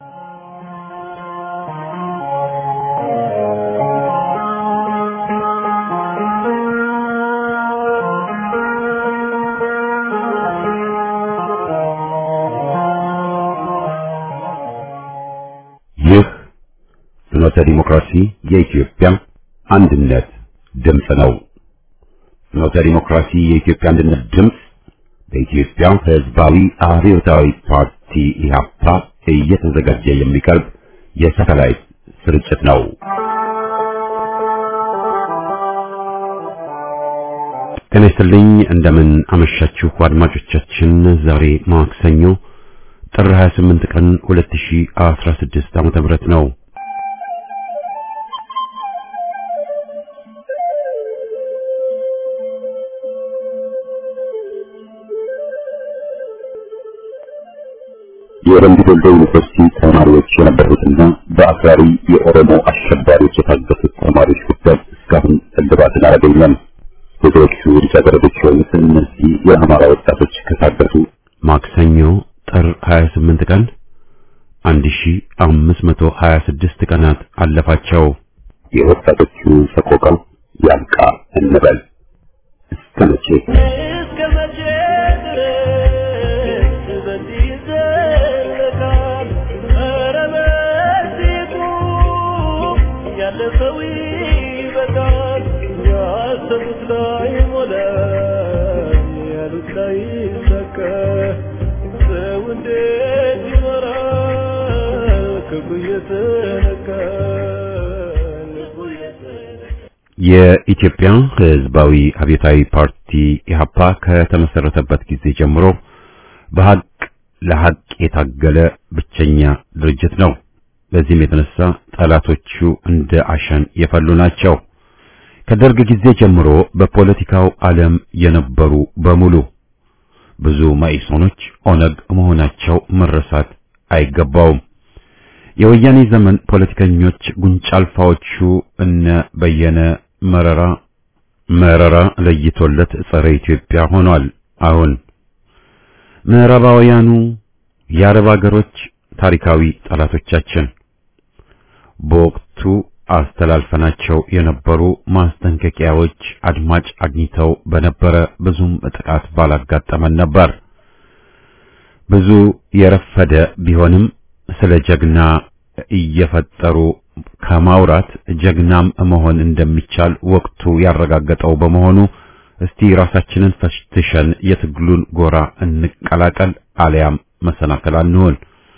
ይህ ፍኖተ ዲሞክራሲ የኢትዮጵያ አንድነት ድምፅ ነው። ፍኖተ ዲሞክራሲ የኢትዮጵያ አንድነት ድምፅ በኢትዮጵያ ሕዝባዊ አብዮታዊ ፓርቲ ኢህአፓ እየተዘጋጀ የሚቀርብ የሳተላይት ስርጭት ነው። ጤና ይስጥልኝ። እንደምን አመሻችሁ አድማጮቻችን። ዛሬ ማክሰኞ ጥር 28 ቀን 2016 ዓመተ ምህረት ነው። የወረንዲ ዶልዶ ዩኒቨርሲቲ ተማሪዎች የነበሩትና በአክራሪ የኦሮሞ አሸባሪዎች የታገቱት ተማሪዎች ጉዳይ እስካሁን እልባትን አላገኘም። ብዙዎቹ ልጃገረዶች የሆኑት እነዚህ የአማራ ወጣቶች ከታገቱ ማክሰኞ ጥር 28 ቀን 1526 ቀናት አለፋቸው። የወጣቶቹ ሰቆቃ ያብቃ እንበል። እስከ መቼ እስከ መቼ ድረስ በዚህ ይዘለቃል? ኧረ በዚህ ቁም፣ ያለፈው ይበቃል። ያሰቡት ላይ ሞላ፣ ያሉት ላይ ይሳካ። ሰው እንዴት ይኖራል? ክፉ እየተነካ ልቡ እየተነካ የኢትዮጵያ ሕዝባዊ አብዮታዊ ፓርቲ ኢህአፓ ከተመሰረተበት ጊዜ ጀምሮ በሀቅ ለሀቅ የታገለ ብቸኛ ድርጅት ነው። በዚህም የተነሳ ጠላቶቹ እንደ አሸን የፈሉ ናቸው። ከደርግ ጊዜ ጀምሮ በፖለቲካው ዓለም የነበሩ በሙሉ ብዙ መኢሶኖች ኦነግ መሆናቸው መረሳት አይገባውም። የወያኔ ዘመን ፖለቲከኞች ጉንጫ አልፋዎቹ እነ በየነ መረራ መረራ ለይቶለት ጸረ ኢትዮጵያ ሆኗል። አሁን ምዕራባውያኑ የአረብ አገሮች ታሪካዊ ጠላቶቻችን በወቅቱ አስተላልፈናቸው የነበሩ ማስጠንቀቂያዎች አድማጭ አግኝተው በነበረ ብዙም ጥቃት ባላጋጠመን ነበር። ብዙ የረፈደ ቢሆንም ስለ ጀግና እየፈጠሩ ከማውራት ጀግናም መሆን እንደሚቻል ወቅቱ ያረጋገጠው በመሆኑ እስቲ ራሳችንን ፈትሸን የትግሉን ጎራ እንቀላቀል፣ አሊያም መሰናከል አንሆን።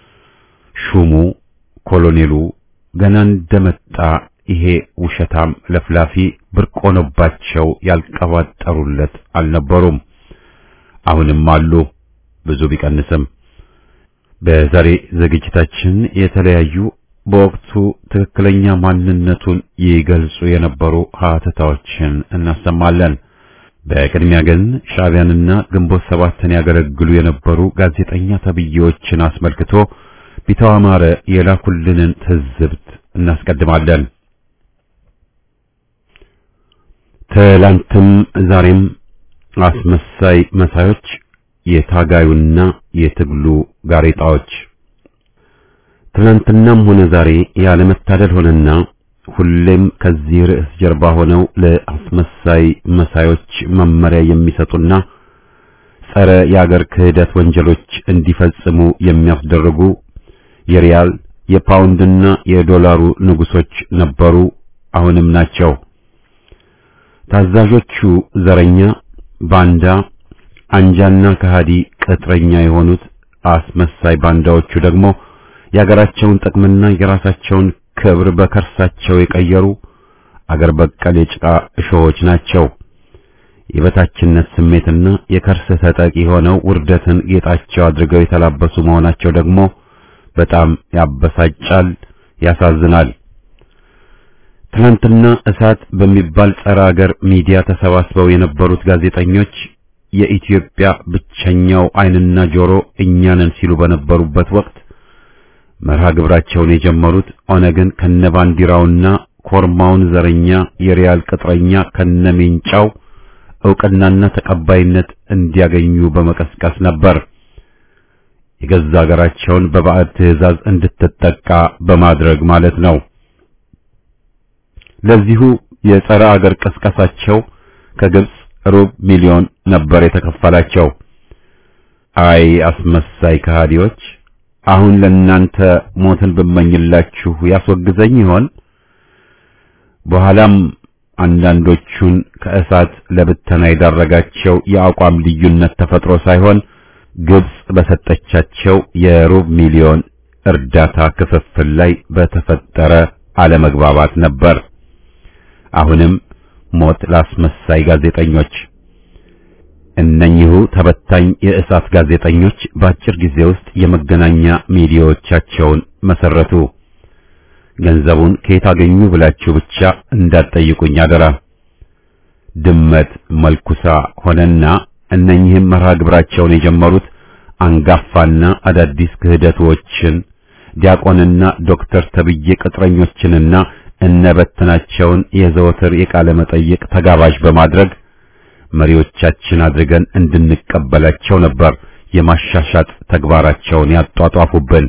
ሹሙ ኮሎኔሉ ገና እንደመጣ ይሄ ውሸታም ለፍላፊ ብርቅ ሆኖባቸው ያልቀባጠሩለት አልነበሩም። አሁንም አሉ፣ ብዙ ቢቀንስም። በዛሬ ዝግጅታችን የተለያዩ በወቅቱ ትክክለኛ ማንነቱን ይገልጹ የነበሩ ሀተታዎችን እናሰማለን። በቅድሚያ ግን ሻዕቢያንና ግንቦት ሰባትን ያገለግሉ የነበሩ ጋዜጠኛ ተብዬዎችን አስመልክቶ ቢተው አማረ የላኩልንን ትዝብት እናስቀድማለን። ትላንትም ዛሬም አስመሳይ መሳዮች የታጋዩና የትግሉ ጋሬጣዎች ትናንትናም ሆነ ዛሬ ያለመታደል ሆነና ሁሌም ከዚህ ርዕስ ጀርባ ሆነው ለአስመሳይ መሳዮች መመሪያ የሚሰጡና ጸረ የአገር ክህደት ወንጀሎች እንዲፈጽሙ የሚያስደርጉ የሪያል የፓውንድና የዶላሩ ንጉሶች ነበሩ፣ አሁንም ናቸው። ታዛዦቹ ዘረኛ፣ ባንዳ፣ አንጃና ከሃዲ ቅጥረኛ የሆኑት አስመሳይ ባንዳዎቹ ደግሞ የአገራቸውን ጥቅምና የራሳቸውን ክብር በከርሳቸው የቀየሩ አገር በቀል የጭቃ እሾሆች ናቸው። የበታችነት ስሜትና የከርስ ተጠቂ ሆነው ውርደትን ጌጣቸው አድርገው የተላበሱ መሆናቸው ደግሞ በጣም ያበሳጫል፣ ያሳዝናል። ትናንትና እሳት በሚባል ጸረ አገር ሚዲያ ተሰባስበው የነበሩት ጋዜጠኞች የኢትዮጵያ ብቸኛው ዓይንና ጆሮ እኛ ነን ሲሉ በነበሩበት ወቅት መርሃ ግብራቸውን የጀመሩት ኦነግን ከነባንዲራውና ኮርማውን ዘረኛ የሪያል ቅጥረኛ ከነሜንጫው ዕውቅናና ተቀባይነት እንዲያገኙ በመቀስቀስ ነበር። የገዛ ሀገራቸውን በባዕድ ትዕዛዝ እንድትጠቃ በማድረግ ማለት ነው። ለዚሁ የጸረ አገር ቅስቀሳቸው ከግብጽ ሩብ ሚሊዮን ነበር የተከፈላቸው። አይ አስመሳይ ከሃዲዎች! አሁን ለእናንተ ሞትን ብመኝላችሁ ያስወግዘኝ ይሆን? በኋላም አንዳንዶቹን ከእሳት ለብተና የዳረጋቸው የአቋም ልዩነት ተፈጥሮ ሳይሆን ግብጽ በሰጠቻቸው የሩብ ሚሊዮን እርዳታ ክፍፍል ላይ በተፈጠረ አለመግባባት ነበር። አሁንም ሞት ላስመሳይ ጋዜጠኞች። እነኚሁ ተበታኝ የእሳት ጋዜጠኞች በአጭር ጊዜ ውስጥ የመገናኛ ሚዲያዎቻቸውን መሰረቱ። ገንዘቡን ከየት አገኙ ብላችሁ ብቻ እንዳትጠይቁኝ አደራ። ድመት መልኩሳ ሆነና እነኚህም መርሃ ግብራቸውን የጀመሩት አንጋፋና አዳዲስ ክህደቶችን ዲያቆንና ዶክተር ተብዬ ቅጥረኞችንና እነበትናቸውን የዘወትር የቃለ መጠይቅ ተጋባዥ በማድረግ መሪዎቻችን አድርገን እንድንቀበላቸው ነበር የማሻሻጥ ተግባራቸውን ያጧጧፉብን።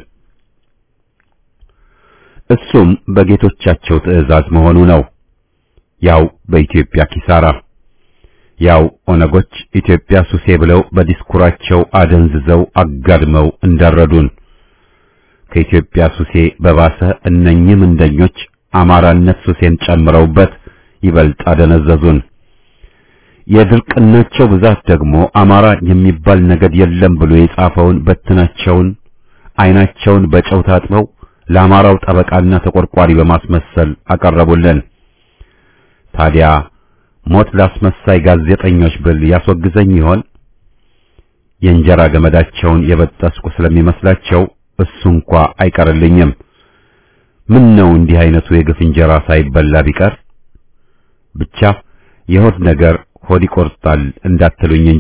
እሱም በጌቶቻቸው ትዕዛዝ መሆኑ ነው። ያው በኢትዮጵያ ኪሳራ ያው ኦነጎች ኢትዮጵያ ሱሴ ብለው በዲስኩራቸው አደንዝዘው አጋድመው እንዳረዱን ከኢትዮጵያ ሱሴ በባሰ እነኚህ ምንደኞች አማራነት ሱሴን ጨምረውበት ይበልጥ አደነዘዙን። የድርቅናቸው ብዛት ደግሞ አማራ የሚባል ነገድ የለም ብሎ የጻፈውን በትናቸውን ዓይናቸውን በጨው ታጥበው ለአማራው ጠበቃና ተቆርቋሪ በማስመሰል አቀረቡልን። ታዲያ ሞት ላስመሳይ ጋዜጠኞች ብል ያስወግዘኝ ይሆን? የእንጀራ ገመዳቸውን የበጠስኩ ስለሚመስላቸው እሱ እንኳ አይቀርልኝም። ምን ነው እንዲህ አይነቱ የግፍ እንጀራ ሳይበላ ቢቀር ብቻ የሆድ ነገር ሆድ ይቆርጣል እንዳትሉኝ እንጂ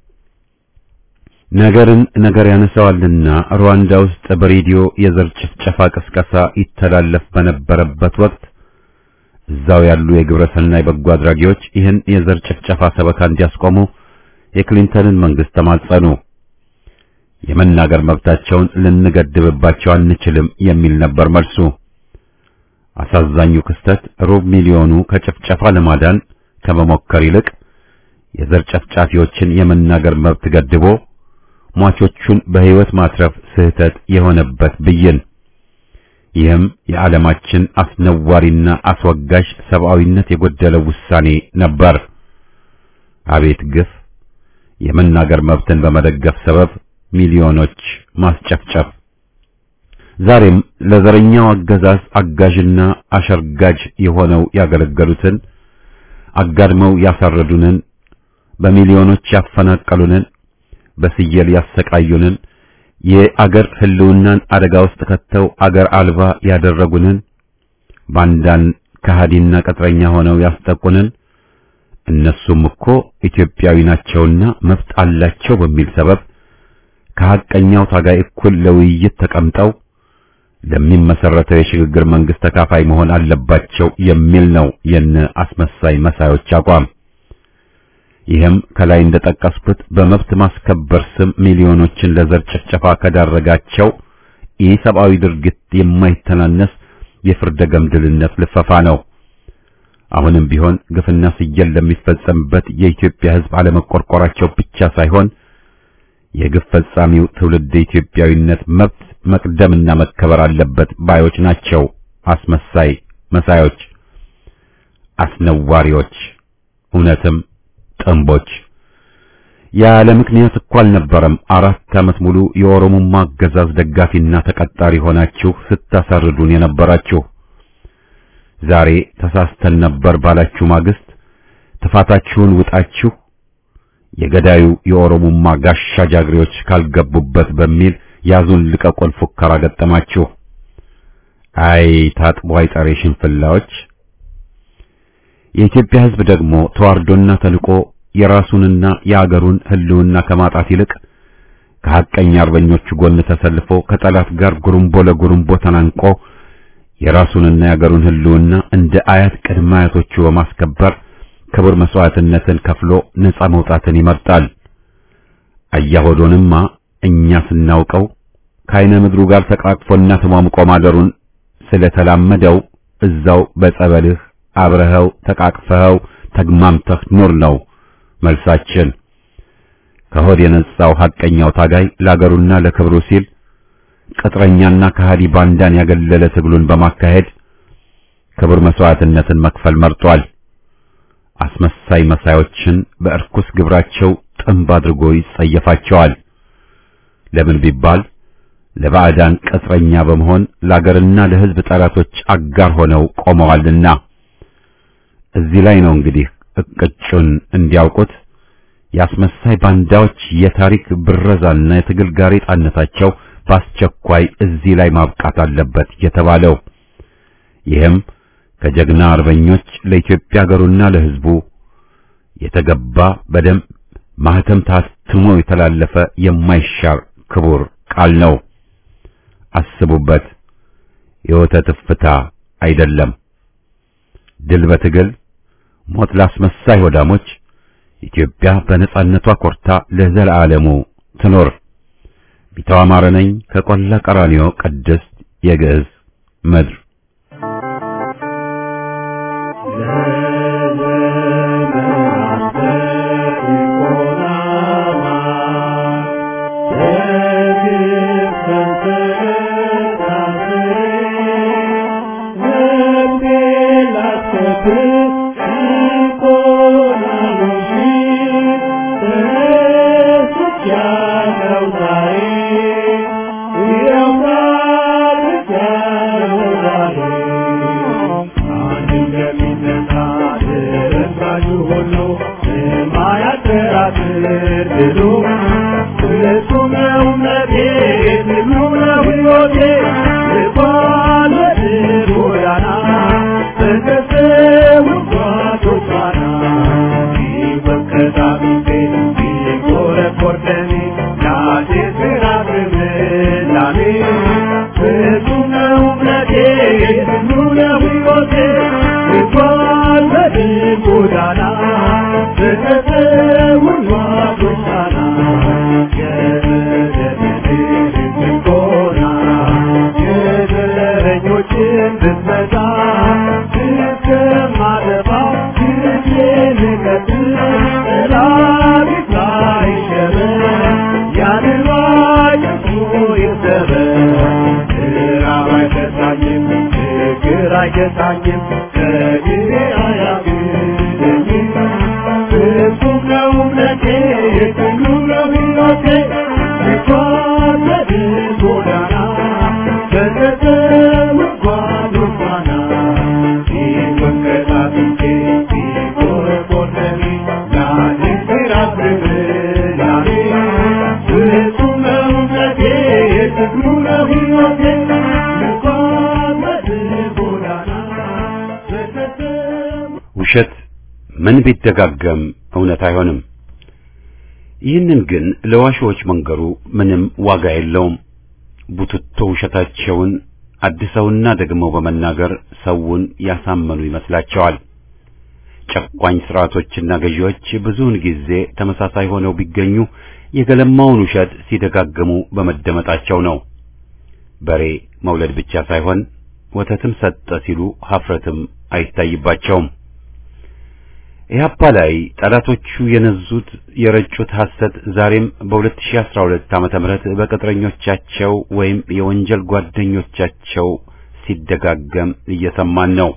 ነገርን ነገር ያነሳዋልና ሩዋንዳ ውስጥ በሬዲዮ የዘር ጭፍጨፋ ቅስቀሳ ይተላለፍ በነበረበት ወቅት እዛው ያሉ የግብረ ሰናይ በጎ አድራጊዎች ይህን የዘር ጭፍጨፋ ሰበካ እንዲያስቆሙ የክሊንተንን መንግስት ተማጸኑ። የመናገር መብታቸውን ልንገድብባቸው አንችልም የሚል ነበር መልሱ። አሳዛኙ ክስተት ሩብ ሚሊዮኑ ከጭፍጨፋ ለማዳን ከመሞከር ይልቅ የዘር ጨፍጫፊዎችን የመናገር መብት ገድቦ ሟቾቹን በሕይወት ማትረፍ ስህተት የሆነበት ብይን። ይህም የዓለማችን አስነዋሪና አስወጋሽ ሰብአዊነት የጎደለው ውሳኔ ነበር። አቤት ግፍ! የመናገር መብትን በመደገፍ ሰበብ ሚሊዮኖች ማስጨፍጨፍ። ዛሬም ለዘረኛው አገዛዝ አጋዥና አሸርጋጅ የሆነው ያገለገሉትን አጋድመው ያሳረዱንን፣ በሚሊዮኖች ያፈናቀሉንን፣ በስየል ያሰቃዩንን፣ የአገር ሕልውናን አደጋ ውስጥ ከተው አገር አልባ ያደረጉንን፣ ባንዳን ከሃዲና ቅጥረኛ ሆነው ያስጠቁንን እነሱም እኮ ኢትዮጵያዊ ናቸውና መብት አላቸው በሚል ሰበብ ከሐቀኛው ታጋይ እኩል ለውይይት ተቀምጠው ለሚመሰረተው የሽግግር መንግስት ተካፋይ መሆን አለባቸው የሚል ነው የነ አስመሳይ መሳዮች አቋም። ይህም ከላይ እንደጠቀስኩት በመብት ማስከበር ስም ሚሊዮኖችን ለዘር ጭፍጨፋ ከዳረጋቸው ኢሰብአዊ ድርጊት የማይተናነስ የፍርደ ገምድልነት ልፈፋ ነው። አሁንም ቢሆን ግፍና ስየል ለሚፈጸምበት የኢትዮጵያ ሕዝብ አለመቆርቆራቸው ብቻ ሳይሆን የግፍ ፈጻሚው ትውልድ ኢትዮጵያዊነት መብት መቅደምና መከበር አለበት ባዮች ናቸው። አስመሳይ መሳዮች፣ አስነዋሪዎች፣ እውነትም ጥንቦች። ያለ ምክንያት እኮ አልነበረም አራት ዓመት ሙሉ የኦሮሞማ አገዛዝ ደጋፊና ተቀጣሪ ሆናችሁ ስታሳርዱን የነበራችሁ። ዛሬ ተሳስተን ነበር ባላችሁ ማግስት ጥፋታችሁን ውጣችሁ የገዳዩ የኦሮሞማ ጋሻ ጃግሬዎች ካልገቡበት በሚል ያዙን ልቀቁን ፉከራ ገጠማችሁ። አይ ታጥቦ አይጠሬ ሽንፍላዎች። የኢትዮጵያ ሕዝብ ደግሞ ተዋርዶና ተንቆ የራሱንና የአገሩን ሕልውና ከማጣት ይልቅ ከሐቀኛ አርበኞቹ ጎን ተሰልፎ ከጠላት ጋር ጉርምቦ ለጉርምቦ ተናንቆ የራሱንና የአገሩን ሕልውና እንደ አያት ቅድመ አያቶቹ በማስከበር ክቡር መስዋዕትነትን ከፍሎ ነፃ መውጣትን ይመርጣል። አያሆዶንማ እኛ ስናውቀው ከአይነ ምድሩ ጋር ተቃቅፎና ተሟምቆ ማደሩን ስለተላመደው እዛው በጸበልህ አብረኸው ተቃቅፈኸው ተግማምተህ ኑር ነው መልሳችን። ከሆድ የነጻው ሐቀኛው ታጋይ ለአገሩና ለክብሩ ሲል ቅጥረኛና ከሃዲ ባንዳን ያገለለ ትግሉን በማካሄድ ክቡር መስዋዕትነትን መክፈል መርጧል። አስመሳይ መሳዮችን በእርኩስ ግብራቸው ጥንብ አድርጎ ይጸየፋቸዋል። ለምን ቢባል ለባዕዳን ቅጥረኛ በመሆን ለአገርና ለሕዝብ ጠላቶች አጋር ሆነው ቆመዋልና። እዚህ ላይ ነው እንግዲህ እቅጩን እንዲያውቁት የአስመሳይ ባንዳዎች የታሪክ ብረዛና የትግል ጋሬጣነታቸው በአስቸኳይ እዚህ ላይ ማብቃት አለበት የተባለው። ይህም ከጀግና አርበኞች ለኢትዮጵያ ሀገሩና ለሕዝቡ የተገባ በደም ማህተም ታትሞ የተላለፈ የማይሻር ክቡር ቃል ነው። አስቡበት። የወተት እፍታ አይደለም። ድል በትግል ሞት ላስመሳይ ሆዳሞች። ኢትዮጵያ በነጻነቷ ኮርታ ለዘለዓለሙ ትኖር። ቢተው አማረ ነኝ ከቆላ ቀራኒዮ ቅድስት የግዕዝ ምድር ውሸት ምን ቢደጋገም እውነት አይሆንም። ይህንን ግን ለዋሾች መንገሩ ምንም ዋጋ የለውም። ቡትቶ ውሸታቸውን አድሰውና ደግመው በመናገር ሰውን ያሳመኑ ይመስላቸዋል። ጨቋኝ ስርዓቶችና ገዢዎች ብዙውን ጊዜ ተመሳሳይ ሆነው ቢገኙ የገለማውን ውሸት ሲደጋግሙ በመደመጣቸው ነው። በሬ መውለድ ብቻ ሳይሆን ወተትም ሰጠ ሲሉ ሀፍረትም አይታይባቸውም። ኢህአፓ ላይ ጠላቶቹ የነዙት የረጩት ሐሰት ዛሬም በ2012 ዓመተ ምህረት በቅጥረኞቻቸው ወይም የወንጀል ጓደኞቻቸው ሲደጋገም እየሰማን ነው።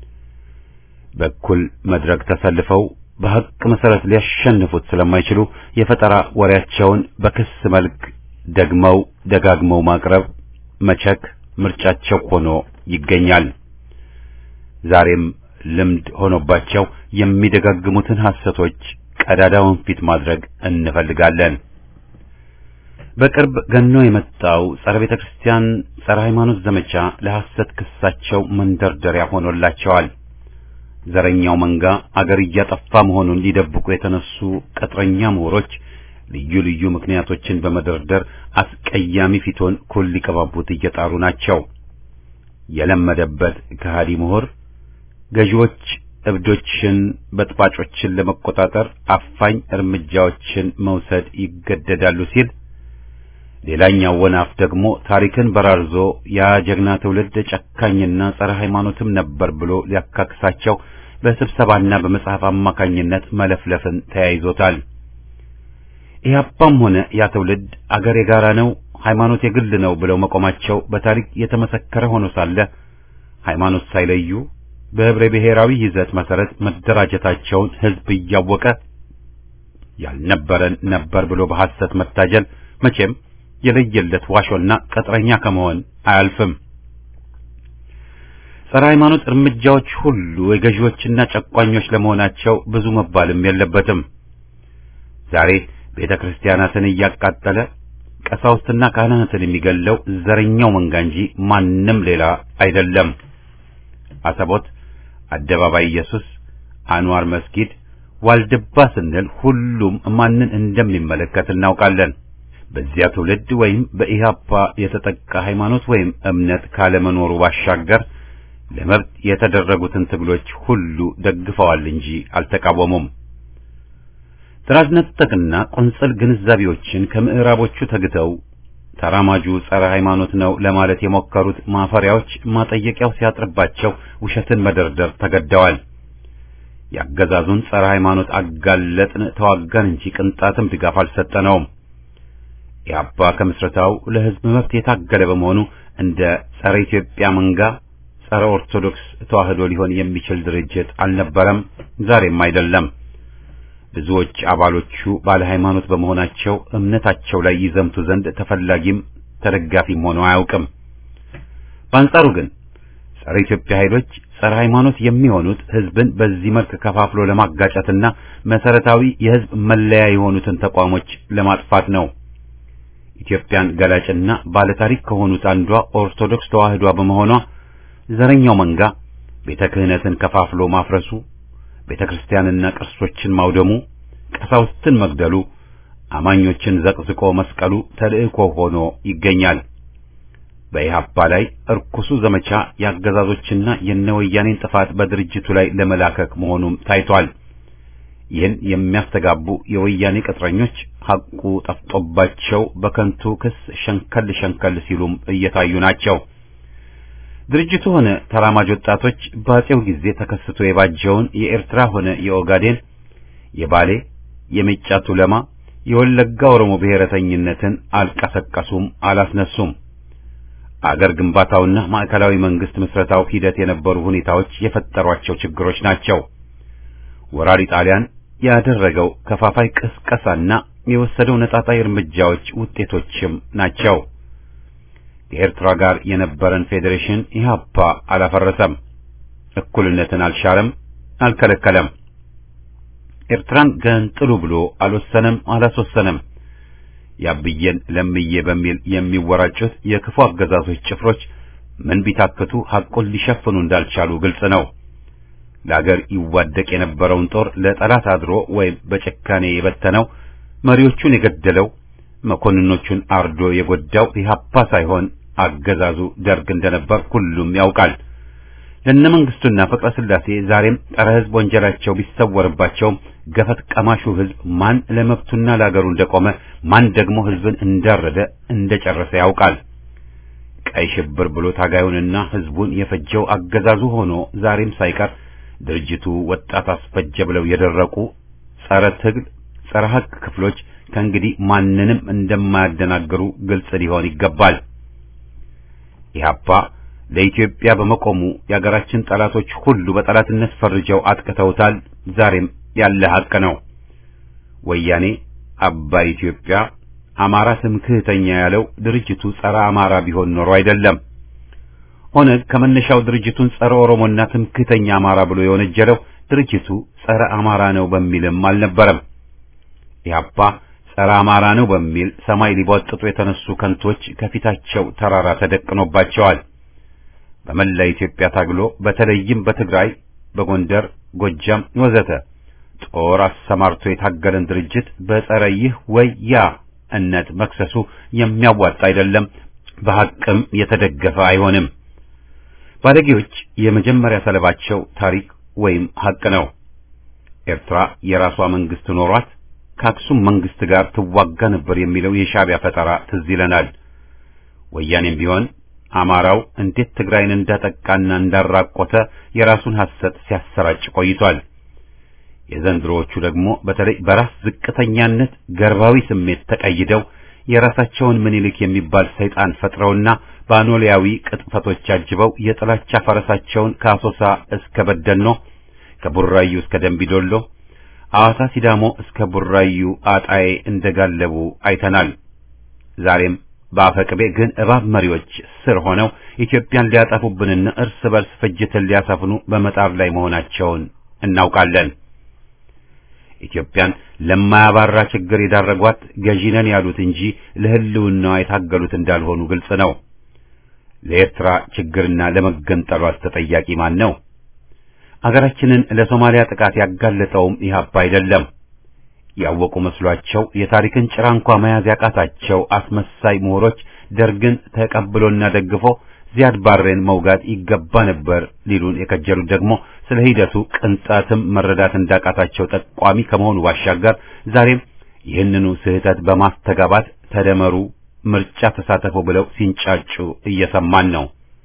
በኩል መድረክ ተሰልፈው በሐቅ መሰረት ሊያሸንፉት ስለማይችሉ የፈጠራ ወሬያቸውን በክስ መልክ ደግመው ደጋግመው ማቅረብ መቸክ ምርጫቸው ሆኖ ይገኛል። ዛሬም ልምድ ሆኖባቸው የሚደጋግሙትን ሐሰቶች ቀዳዳውን ፊት ማድረግ እንፈልጋለን። በቅርብ ገኖ የመጣው ጸረ ቤተ ክርስቲያን፣ ጸረ ሃይማኖት ዘመቻ ለሐሰት ክሳቸው መንደርደሪያ ሆኖላቸዋል። ዘረኛው መንጋ አገር እያጠፋ መሆኑን ሊደብቁ የተነሱ ቅጥረኛ ምሁሮች ልዩ ልዩ ምክንያቶችን በመደርደር አስቀያሚ ፊቶን ኩል ሊቀባቡት እየጣሩ ናቸው። የለመደበት ከሃዲ ምሁር ገዢዎች እብዶችን፣ በጥባጮችን ለመቆጣጠር አፋኝ እርምጃዎችን መውሰድ ይገደዳሉ ሲል ሌላኛው ወናፍ ደግሞ ታሪክን በራርዞ ያ ጀግና ትውልድ ጨካኝና ጸረ ሃይማኖትም ነበር ብሎ ሊያካክሳቸው በስብሰባና በመጽሐፍ አማካኝነት መለፍለፍን ተያይዞታል። ኢህአፓም ሆነ ያ ትውልድ አገር የጋራ ነው፣ ሃይማኖት የግል ነው ብለው መቆማቸው በታሪክ የተመሰከረ ሆኖ ሳለ ሃይማኖት ሳይለዩ በህብረ ብሔራዊ ይዘት መሰረት መደራጀታቸውን ህዝብ እያወቀ ያልነበረን ነበር ብሎ በሐሰት መታጀል መቼም የለየለት ዋሾና ቅጥረኛ ከመሆን አያልፍም። ጸረ ሃይማኖት እርምጃዎች ሁሉ የገዢዎችና ጨቋኞች ለመሆናቸው ብዙ መባልም የለበትም። ዛሬ ቤተ ክርስቲያናትን እያቃጠለ ቀሳውስትና ካህናትን የሚገለው ዘረኛው መንጋ እንጂ ማንም ሌላ አይደለም። አሰቦት፣ አደባባይ ኢየሱስ፣ አንዋር መስጊድ፣ ዋልድባ ስንል ሁሉም ማንን እንደሚመለከት እናውቃለን። በዚያ ትውልድ ወይም በኢህአፓ የተጠቃ ሃይማኖት ወይም እምነት ካለመኖሩ ባሻገር ለመብት የተደረጉትን ትግሎች ሁሉ ደግፈዋል እንጂ አልተቃወሙም። ጥራዝ ነጠቅና ቁንጽል ግንዛቤዎችን ከምዕራቦቹ ተግተው ተራማጁ ጸረ ሃይማኖት ነው ለማለት የሞከሩት ማፈሪያዎች ማጠየቂያው ሲያጥርባቸው ውሸትን መደርደር ተገደዋል። ያገዛዙን ጸረ ሃይማኖት አጋለጥን ተዋጋን እንጂ ቅንጣትም ድጋፍ አልሰጠነውም። ኢህአፓ ከምስረታው ለህዝብ መብት የታገለ በመሆኑ እንደ ጸረ ኢትዮጵያ መንጋ ጸረ ኦርቶዶክስ ተዋህዶ ሊሆን የሚችል ድርጅት አልነበረም፣ ዛሬም አይደለም። ብዙዎች አባሎቹ ባለ ሃይማኖት በመሆናቸው እምነታቸው ላይ ይዘምቱ ዘንድ ተፈላጊም ተደጋፊም ሆነው አያውቅም። በአንጻሩ ግን ጸረ ኢትዮጵያ ኃይሎች ጸረ ሃይማኖት የሚሆኑት ህዝብን በዚህ መልክ ከፋፍሎ ለማጋጨትና መሰረታዊ የህዝብ መለያ የሆኑትን ተቋሞች ለማጥፋት ነው። ኢትዮጵያን ገላጭና ባለታሪክ ከሆኑት አንዷ ኦርቶዶክስ ተዋህዷ በመሆኗ ዘረኛው መንጋ ቤተ ክህነትን ከፋፍሎ ማፍረሱ፣ ቤተ ክርስቲያንና ቅርሶችን ማውደሙ፣ ቀሳውስትን መግደሉ፣ አማኞችን ዘቅዝቆ መስቀሉ ተልእኮ ሆኖ ይገኛል። በኢህአፓ ላይ እርኩሱ ዘመቻ የአገዛዞችና የነወያኔን ጥፋት በድርጅቱ ላይ ለመላከክ መሆኑም ታይቷል። ይህን የሚያስተጋቡ የወያኔ ቅጥረኞች ሐቁ ጠፍጦባቸው በከንቱ ክስ ሸንከል ሸንከል ሲሉም እየታዩ ናቸው። ድርጅቱ ሆነ ተራማጅ ወጣቶች በአጼው ጊዜ ተከስቶ የባጀውን የኤርትራ ሆነ የኦጋዴን፣ የባሌ፣ የሜጫ ቱለማ፣ የወለጋ ኦሮሞ ብሔረተኝነትን አልቀሰቀሱም፣ አላስነሱም። አገር ግንባታውና ማዕከላዊ መንግስት ምስረታው ሂደት የነበሩ ሁኔታዎች የፈጠሯቸው ችግሮች ናቸው። ወራሪ ጣሊያን ያደረገው ከፋፋይ ቅስቀሳና የወሰደው ነጣጣይ እርምጃዎች ውጤቶችም ናቸው። ከኤርትራ ጋር የነበረን ፌዴሬሽን ኢህአፓ አላፈረሰም፣ እኩልነትን አልሻረም፣ አልከለከለም። ኤርትራን ገንጥሉ ብሎ አልወሰነም፣ አላስወሰነም። ያብዬን ለምዬ በሚል የሚወራጩት የክፉ አገዛዞች ጭፍሮች ምን ቢታክቱ ሐቁን ሊሸፍኑ እንዳልቻሉ ግልጽ ነው። ለአገር ይዋደቅ የነበረውን ጦር ለጠላት አድሮ ወይም በጭካኔ የበተነው መሪዎቹን የገደለው መኮንኖቹን አርዶ የጎዳው ኢህአፓ ሳይሆን አገዛዙ ደርግ እንደነበር ሁሉም ያውቃል። ለነ መንግስቱና ፍቅረ ስላሴ ዛሬም ጸረ ሕዝብ ወንጀላቸው ቢሰወርባቸውም ገፈት ቀማሹ ሕዝብ ማን ለመብቱና ለአገሩ እንደቆመ ማን ደግሞ ሕዝብን እንዳረደ እንደጨረሰ ያውቃል። ቀይ ሽብር ብሎ ታጋዩንና ሕዝቡን የፈጀው አገዛዙ ሆኖ ዛሬም ሳይቀር ድርጅቱ ወጣት አስፈጀ ብለው የደረቁ ጸረ ትግል ጸረ ሐቅ ክፍሎች ከእንግዲህ ማንንም እንደማያደናግሩ ግልጽ ሊሆን ይገባል። ኢህአፓ ለኢትዮጵያ በመቆሙ የአገራችን ጠላቶች ሁሉ በጠላትነት ፈርጀው አጥቅተውታል። ዛሬም ያለ ሐቅ ነው። ወያኔ አባይ ኢትዮጵያ አማራ ትምክህተኛ ያለው ድርጅቱ ጸረ አማራ ቢሆን ኖሮ አይደለም። ኦነግ ከመነሻው ድርጅቱን ጸረ ኦሮሞና ትምክህተኛ አማራ ብሎ የወነጀለው ድርጅቱ ጸረ አማራ ነው በሚልም አልነበረም። ኢህአፓ ጸረ አማራ ነው በሚል ሰማይ ሊቧጥጡ የተነሱ ከንቶች ከፊታቸው ተራራ ተደቅኖባቸዋል። በመላ ኢትዮጵያ ታግሎ በተለይም በትግራይ፣ በጎንደር፣ ጎጃም ወዘተ ጦር አሰማርቶ የታገለን ድርጅት በጸረ ይህ ወይ ያ እነት መክሰሱ የሚያዋጣ አይደለም፣ በሐቅም የተደገፈ አይሆንም። ባለጌዎች የመጀመሪያ ሰለባቸው ታሪክ ወይም ሐቅ ነው። ኤርትራ የራሷ መንግስት ኖሯት ከአክሱም መንግስት ጋር ትዋጋ ነበር የሚለው የሻዕቢያ ፈጠራ ትዝ ይለናል። ወያኔም ቢሆን አማራው እንዴት ትግራይን እንዳጠቃና እንዳራቆተ የራሱን ሐሰት ሲያሰራጭ ቆይቷል። የዘንድሮዎቹ ደግሞ በተለይ በራስ ዝቅተኛነት ገርባዊ ስሜት ተቀይደው የራሳቸውን ምኒልክ የሚባል ሰይጣን ፈጥረውና በአኖሊያዊ ቅጥፈቶች አጅበው የጥላቻ ፈረሳቸውን ከአሶሳ እስከ በደኖ ከቡራዩ እስከ ደንቢዶሎ አዋሳ ሲዳሞ እስከ ቡራዩ አጣዬ እንደጋለቡ አይተናል። ዛሬም በአፈቅቤ ግን እባብ መሪዎች ስር ሆነው ኢትዮጵያን ሊያጠፉብንና እርስ በርስ ፍጅትን ሊያሰፍኑ በመጣር ላይ መሆናቸውን እናውቃለን። ኢትዮጵያን ለማያባራ ችግር የዳረጓት ገዢነን ያሉት እንጂ ለሕልውናዋ የታገሉት እንዳልሆኑ ግልጽ ነው። ለኤርትራ ችግርና ለመገንጠሏት ተጠያቂ ማን ነው? አገራችንን ለሶማሊያ ጥቃት ያጋለጠውም ኢህአፓ አይደለም። ያወቁ መስሏቸው የታሪክን ጭራ እንኳ መያዝ ያቃታቸው አስመሳይ ምሁሮች ደርግን ተቀብሎና ደግፎ ዚያድ ባሬን መውጋት ይገባ ነበር ሊሉን የከጀሉት ደግሞ ስለ ሂደቱ ቅንጣትም መረዳት እንዳቃታቸው ጠቋሚ ከመሆኑ ባሻገር ዛሬም ይህንኑ ስህተት በማስተጋባት ተደመሩ፣ ምርጫ ተሳተፉ ብለው ሲንጫጩ እየሰማን ነው።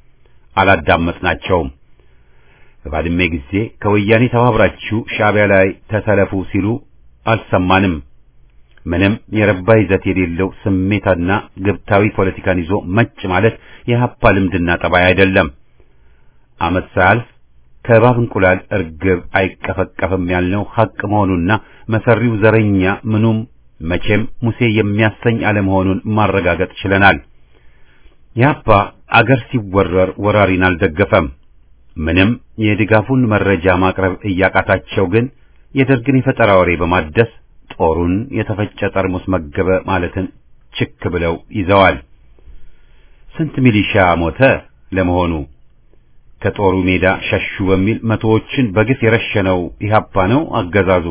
አላዳመጥናቸውም። በባድሜ ጊዜ ከወያኔ ተባብራችሁ ሻዕቢያ ላይ ተሰለፉ ሲሉ አልሰማንም። ምንም የረባ ይዘት የሌለው ስሜትና ግብታዊ ፖለቲካን ይዞ መጭ ማለት የሀፓ ልምድና ጠባይ አይደለም። ዓመት ሳያልፍ ከእባብ እንቁላል እርግብ አይቀፈቀፍም ያልነው ሐቅ መሆኑና መሰሪው ዘረኛ ምኑም መቼም ሙሴ የሚያሰኝ አለመሆኑን ማረጋገጥ ችለናል። የሀፓ አገር ሲወረር ወራሪን አልደገፈም። ምንም የድጋፉን መረጃ ማቅረብ እያቃታቸው ግን የደርግን የፈጠራ ወሬ በማደስ ጦሩን የተፈጨ ጠርሙስ መገበ ማለትን ችክ ብለው ይዘዋል። ስንት ሚሊሻ ሞተ ለመሆኑ? ከጦሩ ሜዳ ሸሹ በሚል መቶዎችን በግፍ የረሸነው ኢህአፓ ነው አገዛዙ?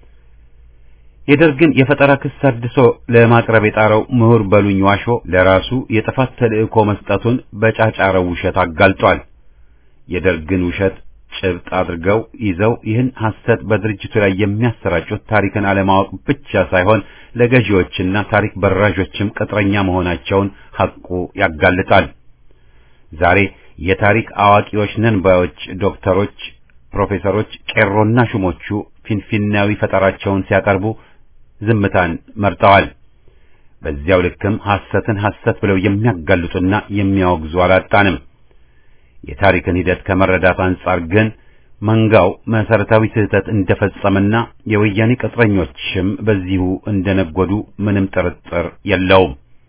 የደርግን የፈጠራ ክስ አድሶ ለማቅረብ የጣረው ምሁር በሉኝ ዋሾ ለራሱ የጥፋት ተልእኮ መስጠቱን በጫጫረው ውሸት አጋልጧል። የደርግን ውሸት ጭብጥ አድርገው ይዘው ይህን ሐሰት በድርጅቱ ላይ የሚያሰራጩት ታሪክን አለማወቅ ብቻ ሳይሆን ለገዢዎችና ታሪክ በራዦችም ቅጥረኛ መሆናቸውን ሐቁ ያጋልጣል። ዛሬ የታሪክ አዋቂዎች ነን ባዮች ዶክተሮች፣ ፕሮፌሰሮች፣ ቄሮና ሹሞቹ ፊንፊናዊ ፈጠራቸውን ሲያቀርቡ ዝምታን መርጠዋል። በዚያው ልክም ሐሰትን ሐሰት ብለው የሚያጋልጡና የሚያወግዙ አላጣንም። የታሪክን ሂደት ከመረዳት አንጻር ግን መንጋው መሰረታዊ ስህተት እንደፈጸመና የወያኔ ቅጥረኞችም በዚሁ እንደነጎዱ ምንም ጥርጥር የለውም።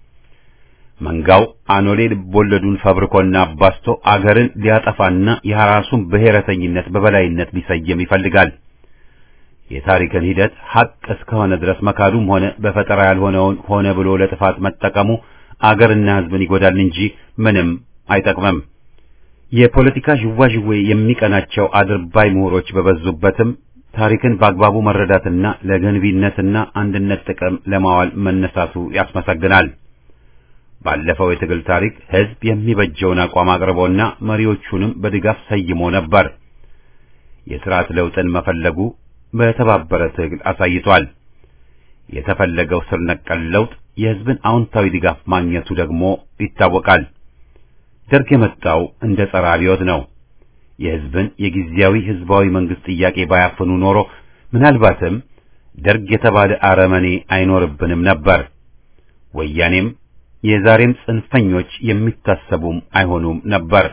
መንጋው አኖሌ ልቦለዱን ፈብርኮና አባስቶ አገርን ሊያጠፋና የራሱን ብሔረተኝነት በበላይነት ሊሰየም ይፈልጋል። የታሪክን ሂደት ሐቅ እስከሆነ ድረስ መካዱም ሆነ በፈጠራ ያልሆነውን ሆነ ብሎ ለጥፋት መጠቀሙ አገርና ሕዝብን ይጎዳል እንጂ ምንም አይጠቅምም። የፖለቲካ ዥዋዥዌ የሚቀናቸው አድርባይ ምሁሮች በበዙበትም ታሪክን በአግባቡ መረዳትና ለገንቢነትና አንድነት ጥቅም ለማዋል መነሳቱ ያስመሰግናል። ባለፈው የትግል ታሪክ ሕዝብ የሚበጀውን አቋም አቅርቦና መሪዎቹንም በድጋፍ ሰይሞ ነበር። የሥርዓት ለውጥን መፈለጉ በተባበረ ትግል አሳይቷል። የተፈለገው ስር ነቀል ለውጥ የሕዝብን አዎንታዊ ድጋፍ ማግኘቱ ደግሞ ይታወቃል። ደርግ የመጣው እንደ ጸረ አብዮት ነው። የሕዝብን የጊዜያዊ ሕዝባዊ መንግስት ጥያቄ ባያፍኑ ኖሮ ምናልባትም ደርግ የተባለ አረመኔ አይኖርብንም ነበር። ወያኔም የዛሬም ጽንፈኞች የሚታሰቡም አይሆኑም ነበር።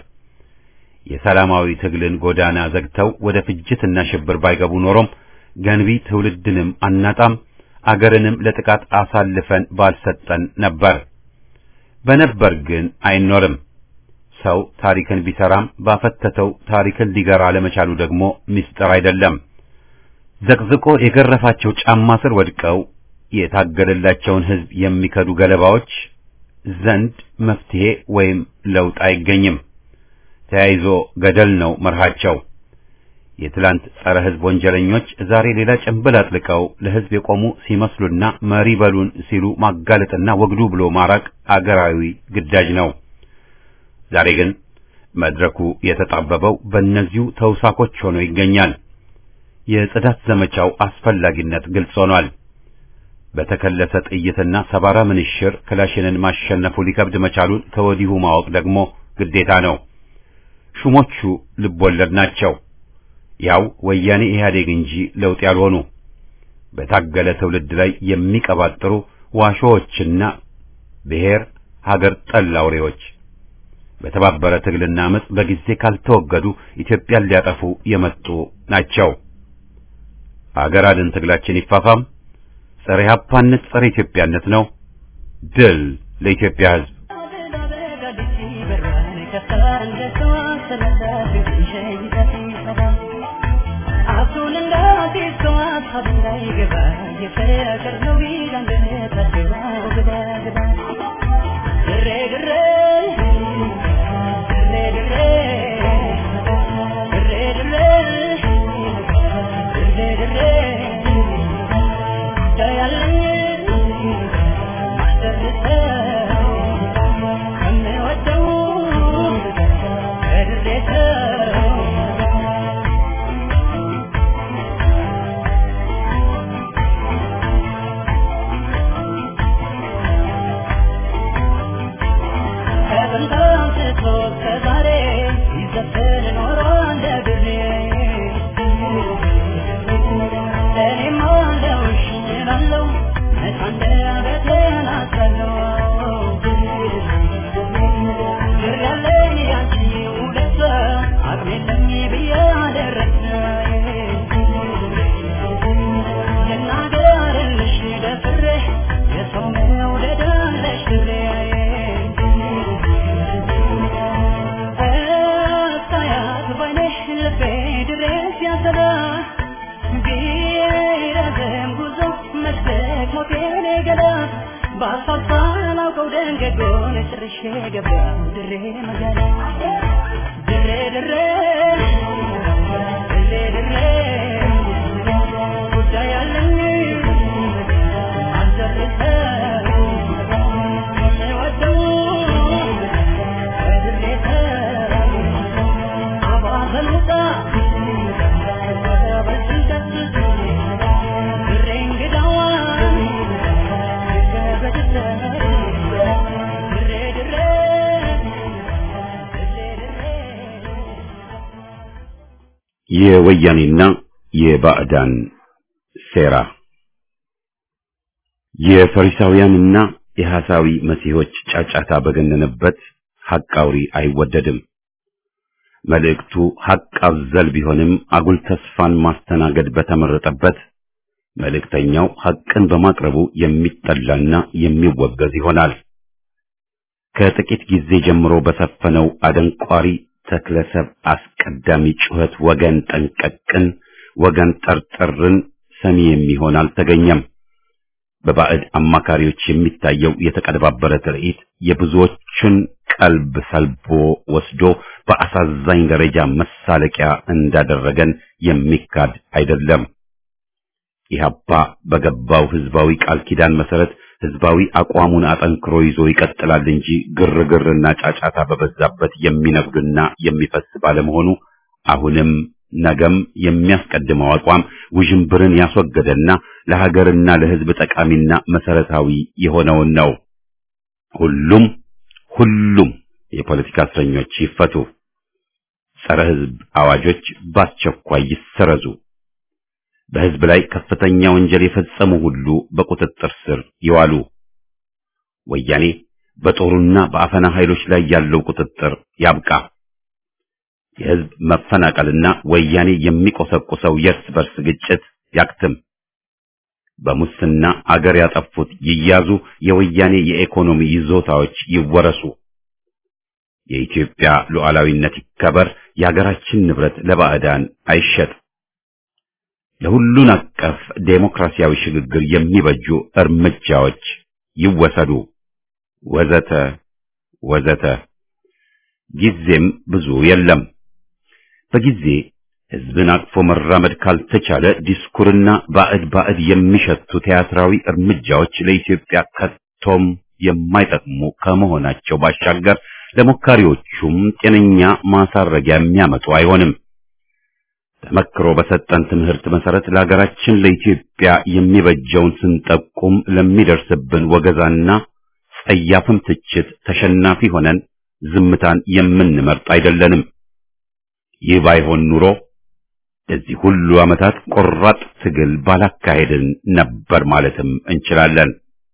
የሰላማዊ ትግልን ጎዳና ዘግተው ወደ ፍጅትና ሽብር ባይገቡ ኖሮም ገንቢ ትውልድንም አናጣም፣ አገርንም ለጥቃት አሳልፈን ባልሰጠን ነበር። በነበር ግን አይኖርም። ሰው ታሪክን ቢሰራም ባፈተተው ታሪክን ሊገራ ለመቻሉ ደግሞ ምስጢር አይደለም። ዘቅዝቆ የገረፋቸው ጫማ ስር ወድቀው የታገለላቸውን ሕዝብ የሚከዱ ገለባዎች ዘንድ መፍትሄ ወይም ለውጥ አይገኝም። ተያይዞ ገደል ነው መርሃቸው። የትላንት ጸረ ሕዝብ ወንጀለኞች ዛሬ ሌላ ጭንብል አጥልቀው ለሕዝብ የቆሙ ሲመስሉና መሪ በሉን ሲሉ ማጋለጥና ወግዱ ብሎ ማራቅ አገራዊ ግዳጅ ነው። ዛሬ ግን መድረኩ የተጣበበው በእነዚሁ ተውሳኮች ሆኖ ይገኛል። የጽዳት ዘመቻው አስፈላጊነት ግልጽ ሆኗል። በተከለሰ ጥይትና ሰባራ ምንሽር ክላሽንን ማሸነፉ ሊከብድ መቻሉን ከወዲሁ ማወቅ ደግሞ ግዴታ ነው። ሹሞቹ ልቦለድ ናቸው። ያው ወያኔ ኢህአዴግ እንጂ ለውጥ ያልሆኑ በታገለ ትውልድ ላይ የሚቀባጥሩ ዋሾዎችና ብሔር ሀገር ጠል አውሬዎች በተባበረ ትግልና አመጽ በጊዜ ካልተወገዱ ኢትዮጵያን ሊያጠፉ የመጡ ናቸው። አገር አድን ትግላችን ይፋፋም። ጸረ ኢህአፓነት ጸረ ኢትዮጵያነት ነው። ድል ለኢትዮጵያ ሕዝብ። የወያኔና የባዕዳን ሴራ የፈሪሳውያንና የሐሳዊ መሲሖች ጫጫታ በገነነበት ሐቅ አውሪ አይወደድም። መልእክቱ ሐቅ አዘል ቢሆንም አጉል ተስፋን ማስተናገድ በተመረጠበት መልእክተኛው ሐቅን በማቅረቡ የሚጠላና የሚወገዝ ይሆናል። ከጥቂት ጊዜ ጀምሮ በሰፈነው አደንቋሪ ተክለሰብ አስቀዳሚ ጩኸት ወገን ጠንቀቅን፣ ወገን ጠርጥርን ሰሚ የሚሆን አልተገኘም። በባዕድ አማካሪዎች የሚታየው የተቀነባበረ ትርኢት የብዙዎችን ቀልብ ሰልቦ ወስዶ በአሳዛኝ ደረጃ መሳለቂያ እንዳደረገን የሚካድ አይደለም። ኢህአፓ በገባው ህዝባዊ ቃል ኪዳን መሰረት ህዝባዊ አቋሙን አጠንክሮ ይዞ ይቀጥላል እንጂ ግርግርና ጫጫታ በበዛበት የሚነግዱና የሚፈስ ባለመሆኑ አሁንም ነገም የሚያስቀድመው አቋም ውዥንብርን ያስወገደና ለሀገርና ለህዝብ ጠቃሚና መሰረታዊ የሆነውን ነው። ሁሉም ሁሉም የፖለቲካ እስረኞች ይፈቱ፣ ጸረ ህዝብ አዋጆች በአስቸኳይ ይሰረዙ፣ በህዝብ ላይ ከፍተኛ ወንጀል የፈጸሙ ሁሉ በቁጥጥር ስር ይዋሉ። ወያኔ በጦሩና በአፈና ኃይሎች ላይ ያለው ቁጥጥር ያብቃ። የህዝብ መፈናቀልና ወያኔ የሚቆሰቁሰው የእርስ በርስ ግጭት ያክትም። በሙስና አገር ያጠፉት ይያዙ፣ የወያኔ የኢኮኖሚ ይዞታዎች ይወረሱ። የኢትዮጵያ ሉዓላዊነት ይከበር፣ የሀገራችን ንብረት ለባዕዳን አይሸጥ። ለሁሉን አቀፍ ዴሞክራሲያዊ ሽግግር የሚበጁ እርምጃዎች ይወሰዱ፣ ወዘተ ወዘተ። ጊዜም ብዙ የለም። በጊዜ ህዝብን አቅፎ መራመድ ካልተቻለ ዲስኩርና ባዕድ ባዕድ የሚሸቱ ቲያትራዊ እርምጃዎች ለኢትዮጵያ ከቶም የማይጠቅሙ ከመሆናቸው ባሻገር ለሞካሪዎቹም ጤነኛ ማሳረጊያ የሚያመጡ አይሆንም። ተመክሮ በሰጠን ትምህርት መሰረት ለሀገራችን ለኢትዮጵያ የሚበጀውን ስንጠቁም ለሚደርስብን ወገዛና ጸያፍም ትችት ተሸናፊ ሆነን ዝምታን የምንመርጥ አይደለንም። ይህ ባይሆን ኑሮ እዚህ ሁሉ ዓመታት ቆራጥ ትግል ባላካሄድን ነበር ማለትም እንችላለን።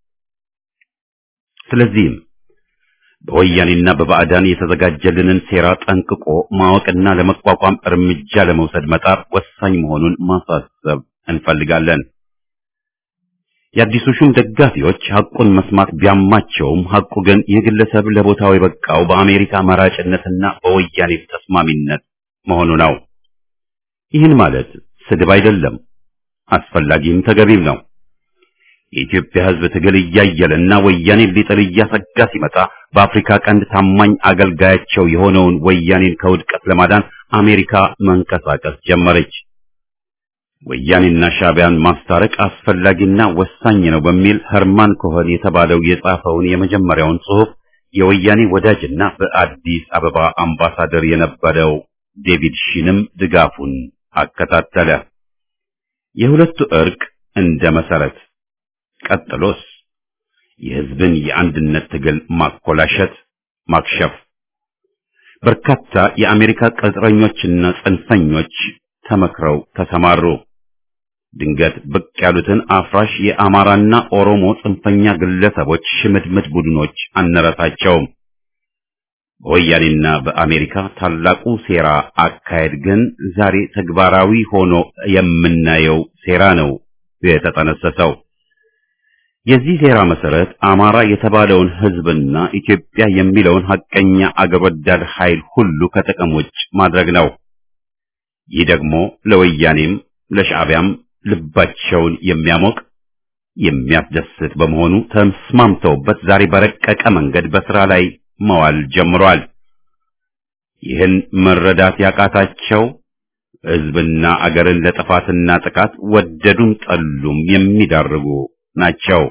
ስለዚህም በወያኔና በባዕዳን የተዘጋጀልንን ሴራ ጠንቅቆ ማወቅና ለመቋቋም እርምጃ ለመውሰድ መጣር ወሳኝ መሆኑን ማሳሰብ እንፈልጋለን። የአዲሱ ሹም ደጋፊዎች ሐቁን መስማት ቢያማቸውም ሐቁ ግን ይህ ግለሰብ ለቦታው የበቃው በአሜሪካ መራጭነትና በወያኔ ተስማሚነት መሆኑ ነው። ይህን ማለት ስድብ አይደለም፣ አስፈላጊም ተገቢም ነው። የኢትዮጵያ ሕዝብ ትግል እያየለና ወያኔን ሊጥል እያሰጋ ሲመጣ በአፍሪካ ቀንድ ታማኝ አገልጋያቸው የሆነውን ወያኔን ከውድቀት ለማዳን አሜሪካ መንቀሳቀስ ጀመረች። ወያኔና ሻዕቢያን ማስታረቅ አስፈላጊና ወሳኝ ነው በሚል ኸርማን ኮኸን የተባለው የጻፈውን የመጀመሪያውን ጽሑፍ የወያኔ ወዳጅና በአዲስ አበባ አምባሳደር የነበረው ዴቪድ ሺንም ድጋፉን አከታተለ። የሁለቱ እርቅ እንደ መሰረት ቀጥሎስ የሕዝብን የአንድነት ትግል ማኮላሸት፣ ማክሸፍ። በርካታ የአሜሪካ ቅጥረኞችና ጽንፈኞች ተመክረው ተሰማሩ። ድንገት ብቅ ያሉትን አፍራሽ የአማራና ኦሮሞ ጽንፈኛ ግለሰቦች ሽምድምድ ቡድኖች አነረታቸውም። በወያኔና በአሜሪካ ታላቁ ሴራ አካሄድ ግን ዛሬ ተግባራዊ ሆኖ የምናየው ሴራ ነው የተጠነሰሰው። የዚህ ሴራ መሰረት አማራ የተባለውን ሕዝብና ኢትዮጵያ የሚለውን ሐቀኛ አገር ወዳድ ኃይል ሁሉ ከጥቅም ውጭ ማድረግ ነው። ይህ ደግሞ ለወያኔም ለሻዕቢያም ልባቸውን የሚያሞቅ የሚያስደስት በመሆኑ ተስማምተውበት ዛሬ በረቀቀ መንገድ በስራ ላይ መዋል ጀምሯል። ይህን መረዳት ያቃታቸው ሕዝብና አገርን ለጥፋትና ጥቃት ወደዱም ጠሉም የሚዳርጉ ናቸው።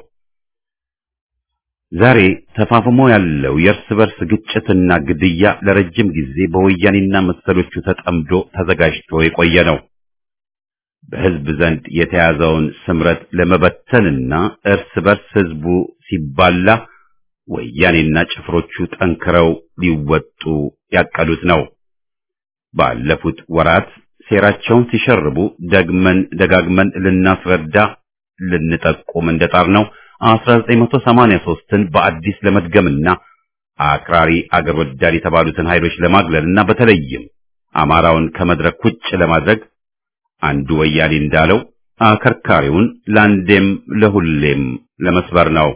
ዛሬ ተፋፍሞ ያለው የእርስ በርስ ግጭትና ግድያ ለረጅም ጊዜ በወያኔና መሰሎቹ ተጠምዶ ተዘጋጅቶ የቆየ ነው። በሕዝብ ዘንድ የተያዘውን ስምረት ለመበተንና እርስ በርስ ሕዝቡ ሲባላ ወያኔና ጭፍሮቹ ጠንክረው ሊወጡ ያቀዱት ነው። ባለፉት ወራት ሴራቸውን ሲሸርቡ ደግመን ደጋግመን ልናስረዳ ልንጠቁም እንደጣር ነው 1983ን በአዲስ ለመድገምና አክራሪ አገር ወዳድ የተባሉትን ኃይሎች ለማግለልና በተለይም አማራውን ከመድረክ ውጭ ለማድረግ አንዱ ወያኔ እንዳለው አከርካሪውን ለአንዴም ለሁሌም ለመስበር ነው።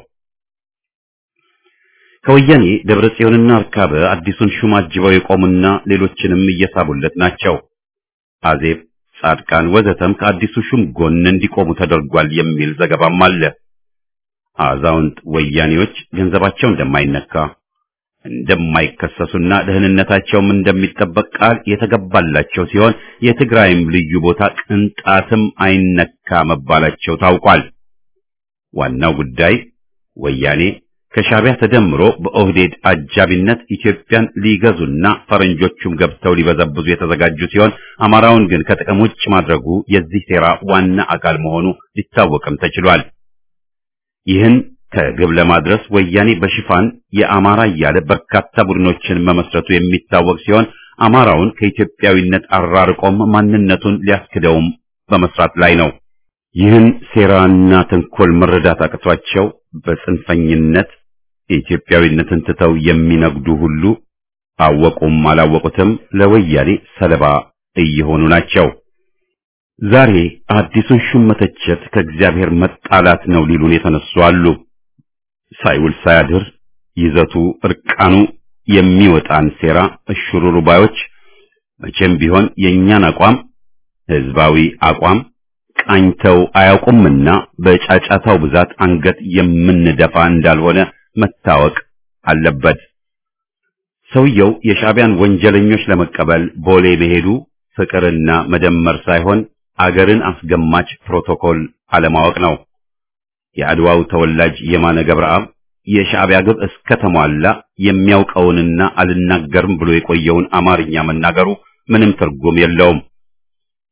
ከወያኔ ደብረ ጽዮንና አርካበ አዲሱን ሹም አጅበው የቆሙና ሌሎችንም እየሳቡለት ናቸው። አዜብ፣ ጻድቃን ወዘተም ከአዲሱ ሹም ጎን እንዲቆሙ ተደርጓል የሚል ዘገባም አለ። አዛውንት ወያኔዎች ገንዘባቸው እንደማይነካ እንደማይከሰሱና ደህንነታቸውም እንደሚጠበቅ ቃል የተገባላቸው ሲሆን የትግራይም ልዩ ቦታ ቅንጣትም አይነካ መባላቸው ታውቋል። ዋናው ጉዳይ ወያኔ ከሻዕቢያ ተደምሮ በኦህዴድ አጃቢነት ኢትዮጵያን ሊገዙና ፈረንጆቹም ገብተው ሊበዘብዙ የተዘጋጁ ሲሆን አማራውን ግን ከጥቅም ውጭ ማድረጉ የዚህ ሴራ ዋና አካል መሆኑ ሊታወቅም ተችሏል። ይህን ከግብ ለማድረስ ወያኔ በሽፋን የአማራ እያለ በርካታ ቡድኖችን መመስረቱ የሚታወቅ ሲሆን አማራውን ከኢትዮጵያዊነት አራርቆም ማንነቱን ሊያስክደውም በመስራት ላይ ነው። ይህን ሴራና ተንኮል መረዳት አቅቷቸው በጽንፈኝነት የኢትዮጵያዊነትን ትተው የሚነግዱ ሁሉ አወቁም አላወቁትም ለወያኔ ሰለባ እየሆኑ ናቸው። ዛሬ አዲሱን ሹም መተቸት ከእግዚአብሔር መጣላት ነው ሊሉን የተነሱ አሉ። ሳይውል ሳያድር ይዘቱ እርቃኑ የሚወጣን ሴራ እሽሩሩ ባዮች መቼም ቢሆን የእኛን አቋም ህዝባዊ አቋም ቃኝተው አያውቁምና በጫጫታው ብዛት አንገት የምንደፋ እንዳልሆነ መታወቅ አለበት። ሰውየው የሻዕቢያን ወንጀለኞች ለመቀበል ቦሌ መሄዱ ፍቅርና መደመር ሳይሆን አገርን አስገማች ፕሮቶኮል አለማወቅ ነው። የአድዋው ተወላጅ የማነ ገብረአብ የሻዕቢያ ግብ እስከ ተሟላ የሚያውቀውንና አልናገርም ብሎ የቆየውን አማርኛ መናገሩ ምንም ትርጉም የለውም።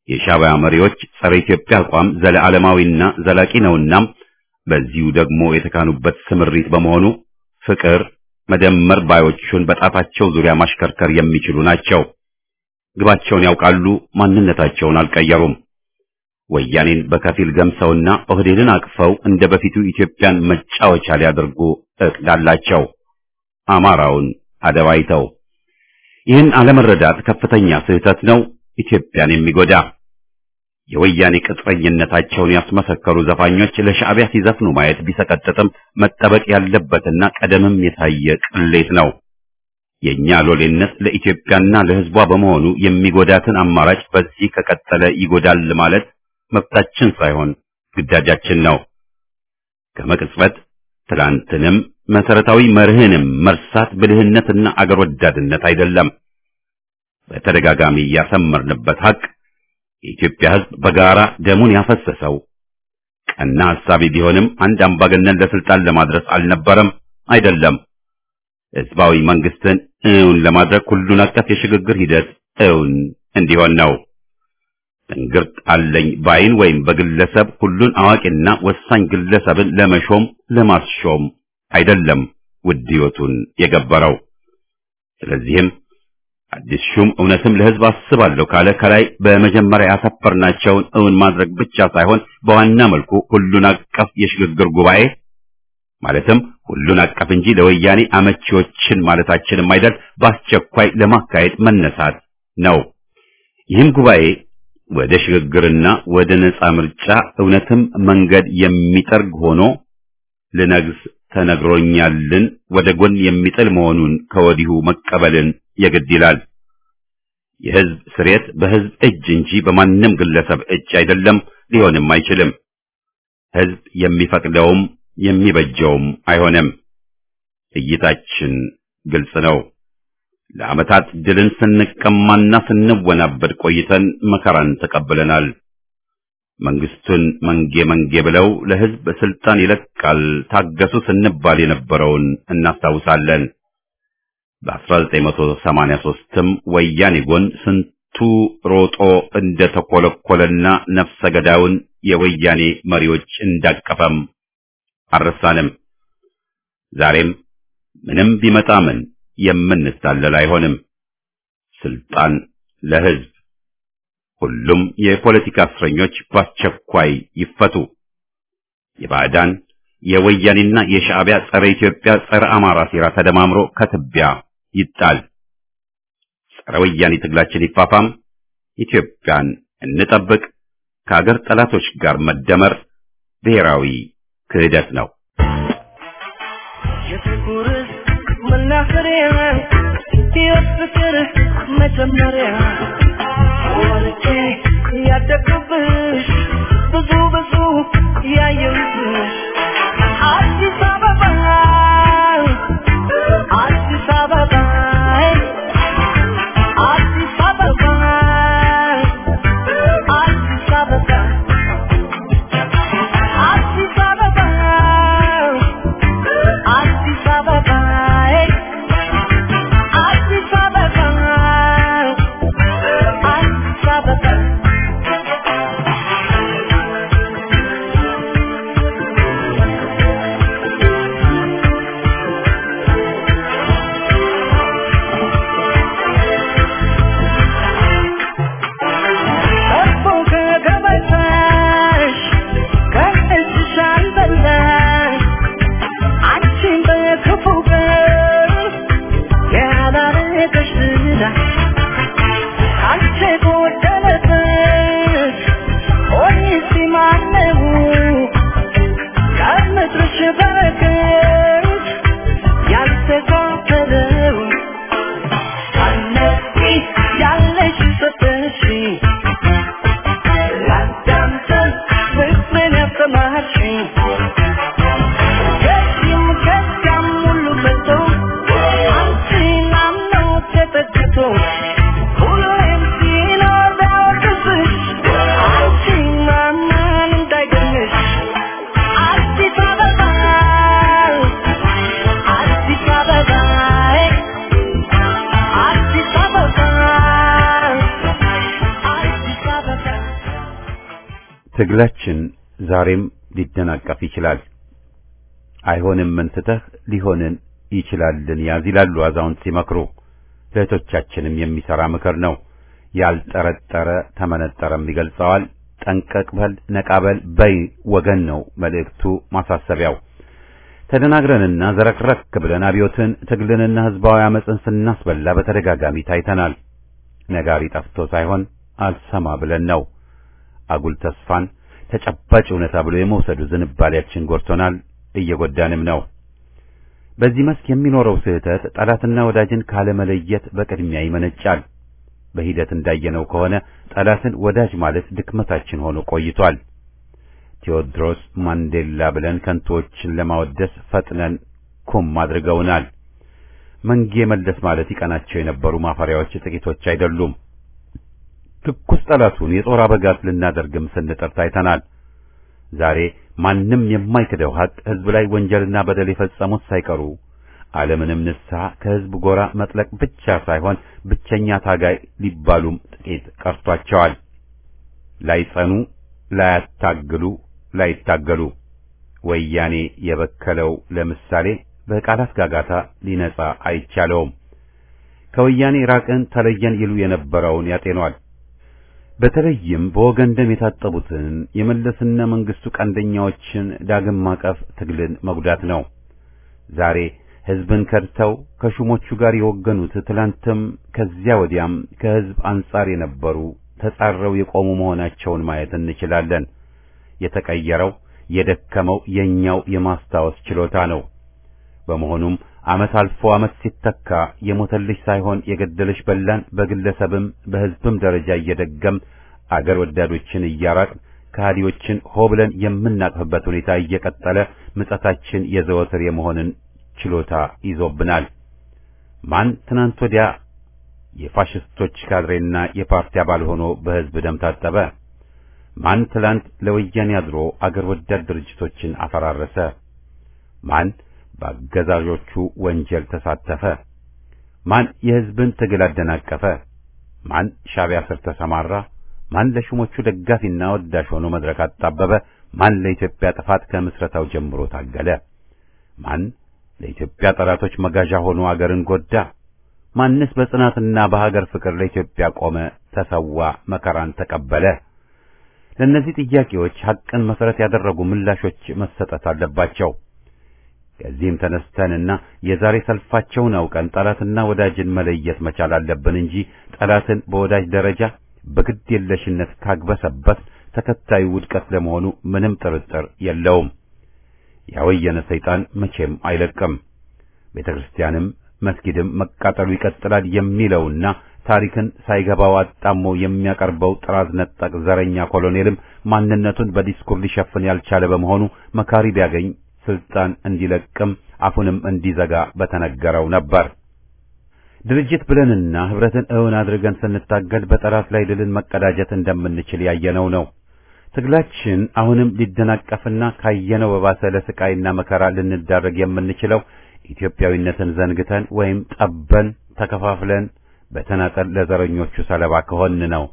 የሻዕቢያ መሪዎች ጸረ ኢትዮጵያ አቋም ዘለዓለማዊና ዘላቂ ነውና በዚሁ ደግሞ የተካኑበት ስምሪት በመሆኑ ፍቅር መደመር ባዮቹን በጣታቸው ዙሪያ ማሽከርከር የሚችሉ ናቸው። ግባቸውን ያውቃሉ፣ ማንነታቸውን አልቀየሩም። ወያኔን በከፊል ገምሰውና ኦህዴድን አቅፈው እንደ በፊቱ ኢትዮጵያን መጫወቻ ሊያደርጉ እቅድ አላቸው። አማራውን አደባይተው ይህን አለመረዳት ከፍተኛ ስህተት ነው፣ ኢትዮጵያን የሚጎዳ የወያኔ ቅጥረኝነታቸውን ያስመሰከሩ ዘፋኞች ለሻዕቢያ ሲዘፍኑ ማየት ቢሰቀጥጥም መጠበቅ ያለበትና ቀደምም የታየ ቅሌት ነው። የኛ ሎሌነት ለኢትዮጵያና ለሕዝቧ በመሆኑ የሚጎዳትን አማራጭ በዚህ ከቀጠለ ይጎዳል ማለት መብታችን ሳይሆን ግዳጃችን ነው። ከመቅጽበት ትላንትንም መሰረታዊ መርህንም መርሳት ብልህነትና አገር ወዳድነት አይደለም። በተደጋጋሚ ያሰመርንበት ሀቅ የኢትዮጵያ ሕዝብ በጋራ ደሙን ያፈሰሰው ቀና ሐሳቢ ቢሆንም አንድ አምባገነን ለስልጣን ለማድረስ አልነበረም፣ አይደለም። ሕዝባዊ መንግስትን እውን ለማድረግ ሁሉን አቀፍ የሽግግር ሂደት እውን እንዲሆን ነው። እንግርት አለኝ ባይን ወይም በግለሰብ ሁሉን አዋቂና ወሳኝ ግለሰብን ለመሾም ለማስሾም አይደለም ውድ ሕይወቱን የገበረው። ስለዚህም አዲስ ሹም እውነትም ለሕዝብ አስባለሁ ካለ ከላይ በመጀመሪያ ያሰፈርናቸውን እውን ማድረግ ብቻ ሳይሆን በዋና መልኩ ሁሉን አቀፍ የሽግግር ጉባኤ ማለትም ሁሉን አቀፍ እንጂ ለወያኔ አመቺዎችን ማለታችንም አይደል በአስቸኳይ ለማካሄድ መነሳት ነው። ይህም ጉባኤ ወደ ሽግግርና ወደ ነጻ ምርጫ እውነትም መንገድ የሚጠርግ ሆኖ ልነግስ ተነግሮኛልን ወደ ጎን የሚጥል መሆኑን ከወዲሁ መቀበልን የግድ ይላል። የሕዝብ ስሬት በሕዝብ እጅ እንጂ በማንም ግለሰብ እጅ አይደለም፣ ሊሆንም አይችልም። ሕዝብ የሚፈቅደውም የሚበጀውም አይሆንም። እይታችን ግልጽ ነው። ለዓመታት ድልን ስንቀማና ስንወናበድ ቆይተን መከራን ተቀብለናል። መንግስቱን መንጌ መንጌ ብለው ለሕዝብ ስልጣን ይለቃል ታገሱ ስንባል የነበረውን እናስታውሳለን። በ1983ም ወያኔ ጎን ስንቱ ሮጦ እንደተኮለኮለና ነፍሰ ገዳዩን የወያኔ መሪዎች እንዳቀፈም አልረሳንም። ዛሬም ምንም ቢመጣ ምን የምንታለል አይሆንም። ስልጣን ለሕዝብ። ሁሉም የፖለቲካ እስረኞች በአስቸኳይ ይፈቱ። የባዕዳን የወያኔና የሻዕቢያ ጸረ ኢትዮጵያ ጸረ አማራ ሴራ ተደማምሮ ከትቢያ ይጣል። ጸረ ወያኔ ትግላችን ይፋፋም። ኢትዮጵያን እንጠብቅ። ከአገር ጠላቶች ጋር መደመር ብሔራዊ ክህደት ነው። የፍቅር መናኸሪያ ሕይወት ፍቅር መጀመሪያ ወልጄ ያደግኩብሽ ብዙ ብዙ ያየሁብሽ አዲስ አበባ አዲስ አበባ አዲስ አበባ አዲስ አበባ አዲስ አበባ አዲስ አበባ አዲስ አበባ ትግላችን ዛሬም ሊደናቀፍ ይችላል። አይሆንም እንትተህ ሊሆንን ይችላልን ያዝ ይላሉ አዛውንት ሲመክሩ። ለእህቶቻችንም የሚሰራ ምክር ነው። ያልጠረጠረ ተመነጠረም ይገልጸዋል። ጠንቀቅ በል ነቃበል በይ ወገን ነው መልእክቱ፣ ማሳሰቢያው። ተደናግረንና ዘረክረክ ብለን አብዮትን ትግልንና ህዝባዊ አመፅን ስናስበላ በተደጋጋሚ ታይተናል። ነጋሪ ጠፍቶ ሳይሆን አልሰማ ብለን ነው። አጉል ተስፋን ተጨባጭ እውነታ ብሎ የመውሰዱ ዝንባሌያችን ጎድቶናል፣ እየጎዳንም ነው። በዚህ መስክ የሚኖረው ስህተት ጠላትና ወዳጅን ካለመለየት በቅድሚያ ይመነጫል። በሂደት እንዳየነው ከሆነ ጠላትን ወዳጅ ማለት ድክመታችን ሆኖ ቆይቷል። ቴዎድሮስ ማንዴላ ብለን ከንቶዎችን ለማወደስ ፈጥነን ኩም አድርገውናል። መንጌ መለስ ማለት ይቀናቸው የነበሩ ማፈሪያዎች ጥቂቶች አይደሉም። ትኩስ ጠላቱን የጦር አበጋዝ ልናደርግም ስንጥር ታይተናል። ዛሬ ማንም የማይክደው ሀቅ ህዝብ ላይ ወንጀልና በደል የፈጸሙት ሳይቀሩ ዓለምንም ንስሐ ከህዝብ ጎራ መጥለቅ ብቻ ሳይሆን ብቸኛ ታጋይ ሊባሉም ጥቂት ቀርቷቸዋል። ላይጸኑ፣ ላያታግሉ፣ ላይታገሉ ወያኔ የበከለው ለምሳሌ በቃላት ጋጋታ ሊነጻ አይቻለውም። ከወያኔ ራቅን ተለየን ይሉ የነበረውን ያጤኗል። በተለይም በወገን ደም የታጠቡትን የመለስና መንግስቱ ቀንደኛዎችን ዳግም ማቀፍ ትግልን መጉዳት ነው። ዛሬ ህዝብን ከድተው ከሹሞቹ ጋር የወገኑት ትላንትም ከዚያ ወዲያም ከህዝብ አንጻር የነበሩ ተጻረው የቆሙ መሆናቸውን ማየት እንችላለን። የተቀየረው የደከመው የኛው የማስታወስ ችሎታ ነው። በመሆኑም ዓመት አልፎ ዓመት ሲተካ የሞተልሽ ሳይሆን የገደልሽ በላን በግለሰብም በህዝብም ደረጃ እየደገም አገር ወዳዶችን እያራቅ ከሃዲዎችን ሆ ብለን የምናቅፍበት ሁኔታ እየቀጠለ ምጸታችን የዘወትር የመሆንን ችሎታ ይዞብናል። ማን ትናንት ወዲያ የፋሽስቶች ካድሬና የፓርቲ አባል ሆኖ በህዝብ ደም ታጠበ? ማን ትላንት ለወያኔ አድሮ አገር ወዳድ ድርጅቶችን አፈራረሰ? ማን በአገዛዦቹ ወንጀል ተሳተፈ? ማን የህዝብን ትግል አደናቀፈ? ማን ሻዕቢያ ስር ተሰማራ? ማን ለሹሞቹ ደጋፊና ወዳሽ ሆኖ መድረክ አጣበበ? ማን ለኢትዮጵያ ጥፋት ከምስረታው ጀምሮ ታገለ? ማን ለኢትዮጵያ ጠላቶች መጋዣ ሆኖ አገርን ጎዳ? ማንስ በጽናትና በሀገር ፍቅር ለኢትዮጵያ ቆመ፣ ተሰዋ፣ መከራን ተቀበለ? ለእነዚህ ጥያቄዎች ሐቅን መሰረት ያደረጉ ምላሾች መሰጠት አለባቸው። ከዚህም ተነስተንና የዛሬ ሰልፋቸውን አውቀን ጠላትና ወዳጅን መለየት መቻል አለብን እንጂ ጠላትን በወዳጅ ደረጃ በግድ የለሽነት ካግበሰበት ተከታዩ ውድቀት ለመሆኑ ምንም ጥርጥር የለውም። ያወየነ ሰይጣን መቼም አይለቅም። ቤተ ክርስቲያንም መስጊድም መቃጠሉ ይቀጥላል የሚለውና ታሪክን ሳይገባው አጣሞ የሚያቀርበው ጥራዝ ነጠቅ ዘረኛ ኮሎኔልም ማንነቱን በዲስኩር ሊሸፍን ያልቻለ በመሆኑ መካሪ ቢያገኝ ስልጣን እንዲለቅም አፉንም እንዲዘጋ በተነገረው ነበር። ድርጅት ብለንና ህብረትን እውን አድርገን ስንታገል በጠላት ላይ ድልን መቀዳጀት እንደምንችል ያየነው ነው። ትግላችን አሁንም ሊደናቀፍና ካየነው በባሰ ለስቃይና መከራ ልንዳረግ የምንችለው ኢትዮጵያዊነትን ዘንግተን ወይም ጠበን ተከፋፍለን በተናጠል ለዘረኞቹ ሰለባ ከሆን ነው።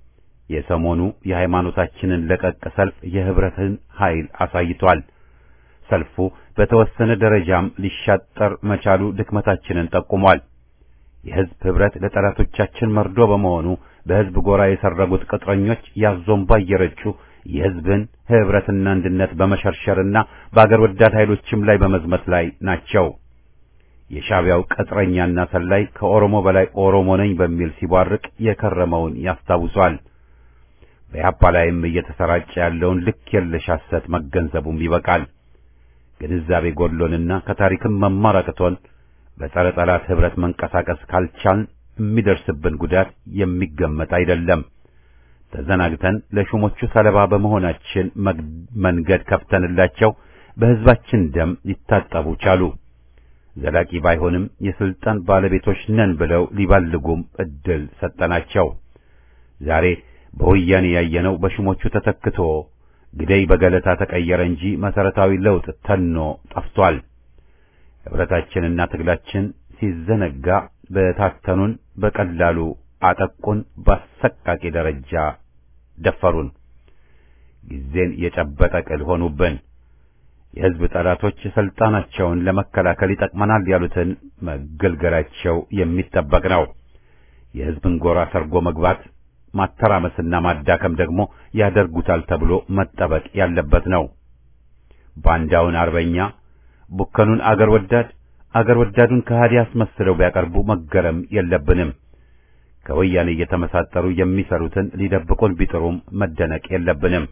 የሰሞኑ የሃይማኖታችንን ለቀቅ ሰልፍ የህብረትን ኃይል አሳይቷል። ሰልፉ በተወሰነ ደረጃም ሊሻጠር መቻሉ ድክመታችንን ጠቁሟል። የህዝብ ህብረት ለጠላቶቻችን መርዶ በመሆኑ በህዝብ ጎራ የሰረጉት ቅጥረኞች ያዞምባ እየረጩ የህዝብን ህብረትና አንድነት በመሸርሸርና በአገር ወዳድ ኃይሎችም ላይ በመዝመት ላይ ናቸው። የሻዕቢያው ቅጥረኛና ሰላይ ከኦሮሞ በላይ ኦሮሞ ነኝ በሚል ሲቧርቅ የከረመውን ያስታውሷል። በያፓ ላይም እየተሰራጨ ያለውን ልክ የለሽ ሐሰት መገንዘቡም ይበቃል። ግንዛቤ ጎድሎንና ከታሪክም መማር አቅቶን በጸረ ጠላት ህብረት መንቀሳቀስ ካልቻልን የሚደርስብን ጉዳት የሚገመት አይደለም። ተዘናግተን ለሹሞቹ ሰለባ በመሆናችን መንገድ ከፍተንላቸው በህዝባችን ደም ሊታጠቡ ቻሉ። ዘላቂ ባይሆንም የስልጣን ባለቤቶች ነን ብለው ሊባልጉም እድል ሰጠናቸው። ዛሬ በወያኔ ያየነው በሹሞቹ ተተክቶ ግደይ በገለታ ተቀየረ እንጂ መሰረታዊ ለውጥ ተኖ ጠፍቷል። ህብረታችንና ትግላችን ሲዘነጋ በታተኑን በቀላሉ አጠቁን፣ በአሰቃቂ ደረጃ ደፈሩን። ጊዜን የጨበጠ ቅል ሆኑብን። የሕዝብ ጠላቶች ስልጣናቸውን ለመከላከል ይጠቅመናል ያሉትን መገልገላቸው የሚጠበቅ ነው። የሕዝብን ጎራ ሰርጎ መግባት ማተራመስና ማዳከም ደግሞ ያደርጉታል ተብሎ መጠበቅ ያለበት ነው። ባንዳውን አርበኛ፣ ቡከኑን አገር ወዳድ፣ አገር ወዳዱን ከሃዲ አስመስለው ቢያቀርቡ መገረም የለብንም። ከወያኔ እየተመሳጠሩ የሚሰሩትን ሊደብቁን ቢጥሩም መደነቅ የለብንም።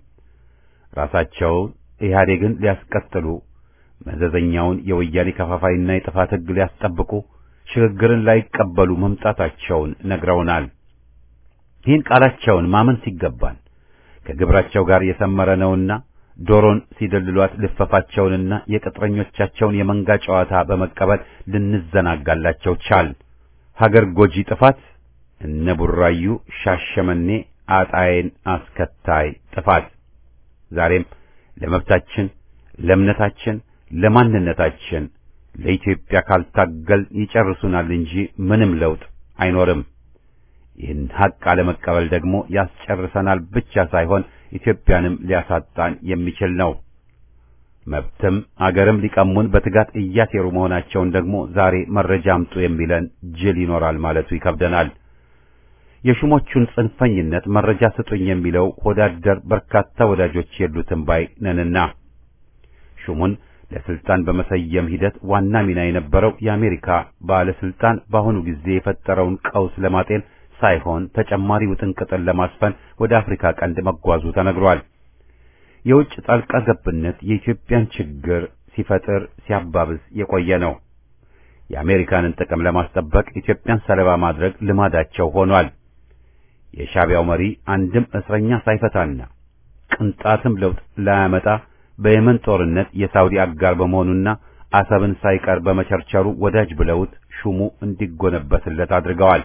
ራሳቸውን ኢህአዴግን ሊያስቀጥሉ መዘዘኛውን የወያኔ ከፋፋይና የጥፋት ሕግ ሊያስጠብቁ ሽግግርን ላይቀበሉ መምጣታቸውን ነግረውናል። ይህን ቃላቸውን ማመን ሲገባን ከግብራቸው ጋር የሰመረ ነውና ዶሮን ሲደልሏት ልፈፋቸውንና የቅጥረኞቻቸውን የመንጋ ጨዋታ በመቀበል ልንዘናጋላቸው ቻል። ሀገር ጎጂ ጥፋት እነ ቡራዩ፣ ሻሸመኔ፣ አጣዬን አስከታይ ጥፋት ዛሬም ለመብታችን፣ ለእምነታችን፣ ለማንነታችን ለኢትዮጵያ ካልታገል ይጨርሱናል እንጂ ምንም ለውጥ አይኖርም። ይህን ሐቅ አለመቀበል ደግሞ ያስጨርሰናል ብቻ ሳይሆን ኢትዮጵያንም ሊያሳጣን የሚችል ነው። መብትም አገርም ሊቀሙን በትጋት እያሴሩ መሆናቸውን ደግሞ ዛሬ መረጃ አምጡ የሚለን ጅል ይኖራል ማለቱ ይከብደናል። የሹሞቹን ጽንፈኝነት መረጃ ስጡኝ የሚለው ሆዳደር በርካታ ወዳጆች የሉትም ባይ ነንና ሹሙን ለስልጣን በመሰየም ሂደት ዋና ሚና የነበረው የአሜሪካ ባለስልጣን በአሁኑ ጊዜ የፈጠረውን ቀውስ ለማጤን ሳይሆን ተጨማሪ ውጥንቅጥን ለማስፈን ወደ አፍሪካ ቀንድ መጓዙ ተነግሯል። የውጭ ጣልቃ ገብነት የኢትዮጵያን ችግር ሲፈጥር ሲያባብስ የቆየ ነው። የአሜሪካንን ጥቅም ለማስጠበቅ ኢትዮጵያን ሰለባ ማድረግ ልማዳቸው ሆኗል። የሻዕቢያው መሪ አንድም እስረኛ ሳይፈታና ቅንጣትም ለውጥ ላያመጣ በየመን ጦርነት የሳውዲ አጋር በመሆኑና አሰብን ሳይቀር በመቸርቸሩ ወዳጅ ብለውት ሹሙ እንዲጎነበስለት አድርገዋል።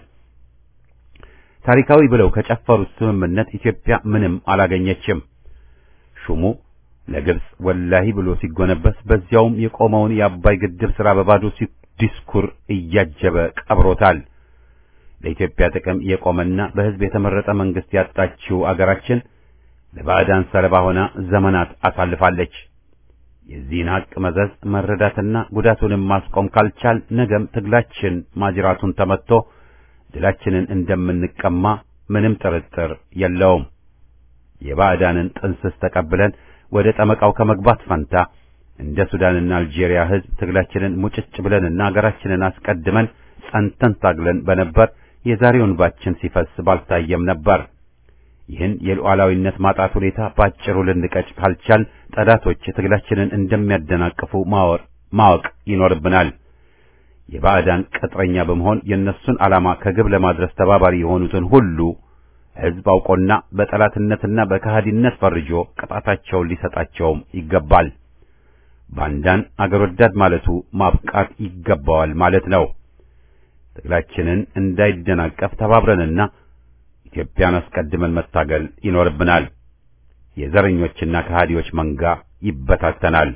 ታሪካዊ ብለው ከጨፈሩት ስምምነት ኢትዮጵያ ምንም አላገኘችም። ሹሙ ለግብጽ ወላሂ ብሎ ሲጎነበስ በዚያውም የቆመውን የአባይ ግድብ ሥራ በባዶ ዲስኩር እያጀበ ቀብሮታል። ለኢትዮጵያ ጥቅም የቆመና በሕዝብ የተመረጠ መንግስት ያጣችው አገራችን ለባዕዳን ሰለባ ሆና ዘመናት አሳልፋለች። የዚህን ሐቅ መዘዝ መረዳትና ጉዳቱንም ማስቆም ካልቻል ነገም ትግላችን ማጅራቱን ተመትቶ ድላችንን እንደምንቀማ ምንም ጥርጥር የለውም። የባዕዳንን ጥንስስ ተቀብለን ወደ ጠመቃው ከመግባት ፈንታ እንደ ሱዳንና አልጄሪያ ሕዝብ ትግላችንን ሙጭጭ ብለንና አገራችንን አስቀድመን ጸንተን ታግለን በነበር የዛሬውን ባችን ሲፈስ ባልታየም ነበር። ይህን የሉዓላዊነት ማጣት ሁኔታ ባጭሩ ልንቀጭ ካልቻል ጠላቶች ትግላችንን እንደሚያደናቅፉ ማወር ማወቅ ይኖርብናል። የባዕዳን ቅጥረኛ በመሆን የእነሱን ዓላማ ከግብ ለማድረስ ተባባሪ የሆኑትን ሁሉ ሕዝብ አውቆና በጠላትነትና በከሃዲነት ፈርጆ ቅጣታቸውን ሊሰጣቸውም ይገባል። ባንዳን አገር ወዳድ ማለቱ ማብቃት ይገባዋል ማለት ነው። ትግላችንን እንዳይደናቀፍ ተባብረንና ኢትዮጵያን አስቀድመን መታገል ይኖርብናል። የዘረኞችና ከሃዲዎች መንጋ ይበታተናል።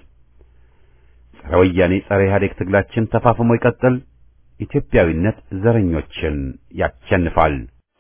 ጸረ ወያኔ ጸረ ኢህአዴግ ትግላችን ተፋፍሞ ይቀጥል። ኢትዮጵያዊነት ዘረኞችን ያሸንፋል።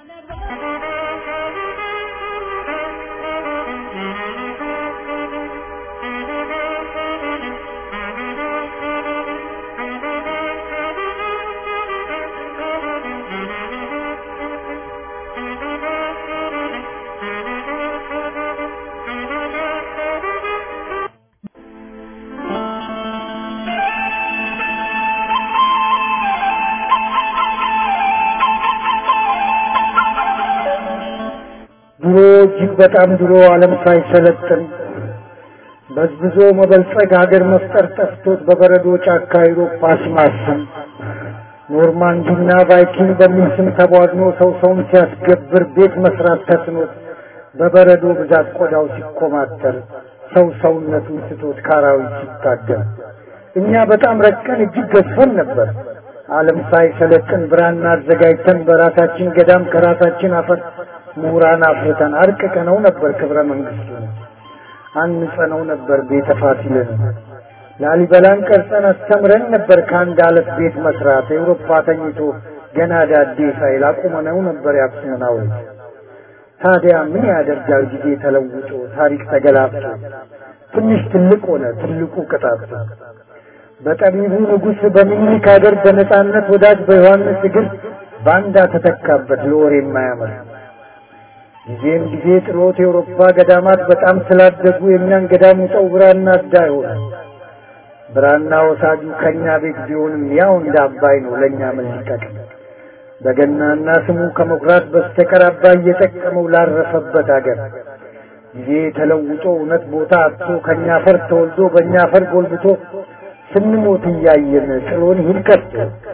ድሮ እጅግ በጣም ድሮ ዓለም ሳይሰለጥን በዝብዞ መበልጸግ ሀገር መፍጠር ጠፍቶት በበረዶ ጫካ አውሮፓ ሲማስን ኖርማንዲና ቫይኪንግ በሚል ስም ተቧድኖ ሰው ሰውን ሲያስገብር ቤት መስራት ተስኖት በበረዶ ብዛት ቆዳው ሲኮማተር ሰው ሰውነቱን ስቶት ካራዊት ሲታገል እኛ በጣም ረቀን እጅግ ገዝፈን ነበር። ዓለም ሳይሰለጥን ብራና አዘጋጅተን በራሳችን ገዳም ከራሳችን አፈር ምሁራን አፍርተን አርቅቀነው ነበር ክብረ መንግስቱን አንጸነው ነበር ቤተ ፋሲልን ላሊበላን ቀርጸን አስተምረን ነበር ከአንድ አለት ቤት መስራት ኤውሮፓ ተኝቶ ገና ዳዴ ሳይል አቁመነው ነበር የአክሱምን ሐውልት ታዲያ ምን ያደርጋል ጊዜ ተለውጦ ታሪክ ተገላብጦ ትንሽ ትልቅ ሆነ ትልቁ ቅጣት በጠቢቡ ንጉሥ በሚኒሊክ ሀገር በነጻነት ወዳጅ በዮሐንስ እግር ባንዳ ተተካበት ለወሬ የማያምር ጊዜም ጊዜ ጥሎት የአውሮፓ ገዳማት በጣም ስላደጉ የእኛን ገዳም ውጠው ብራና አዳ ይሆናል። ብራና ወሳጁ ከእኛ ቤት ቢሆንም ያው እንደ አባይ ነው ለእኛ ምን ሊጠቅም በገናና ስሙ ከመኩራት በስተቀር አባይ እየጠቀመው ላረፈበት አገር ጊዜ ተለውጦ እውነት ቦታ አጥቶ ከእኛ አፈር ተወልዶ በእኛ አፈር ጎልብቶ ስንሞት እያየን ጥሎን ይሂድ ቀርቶ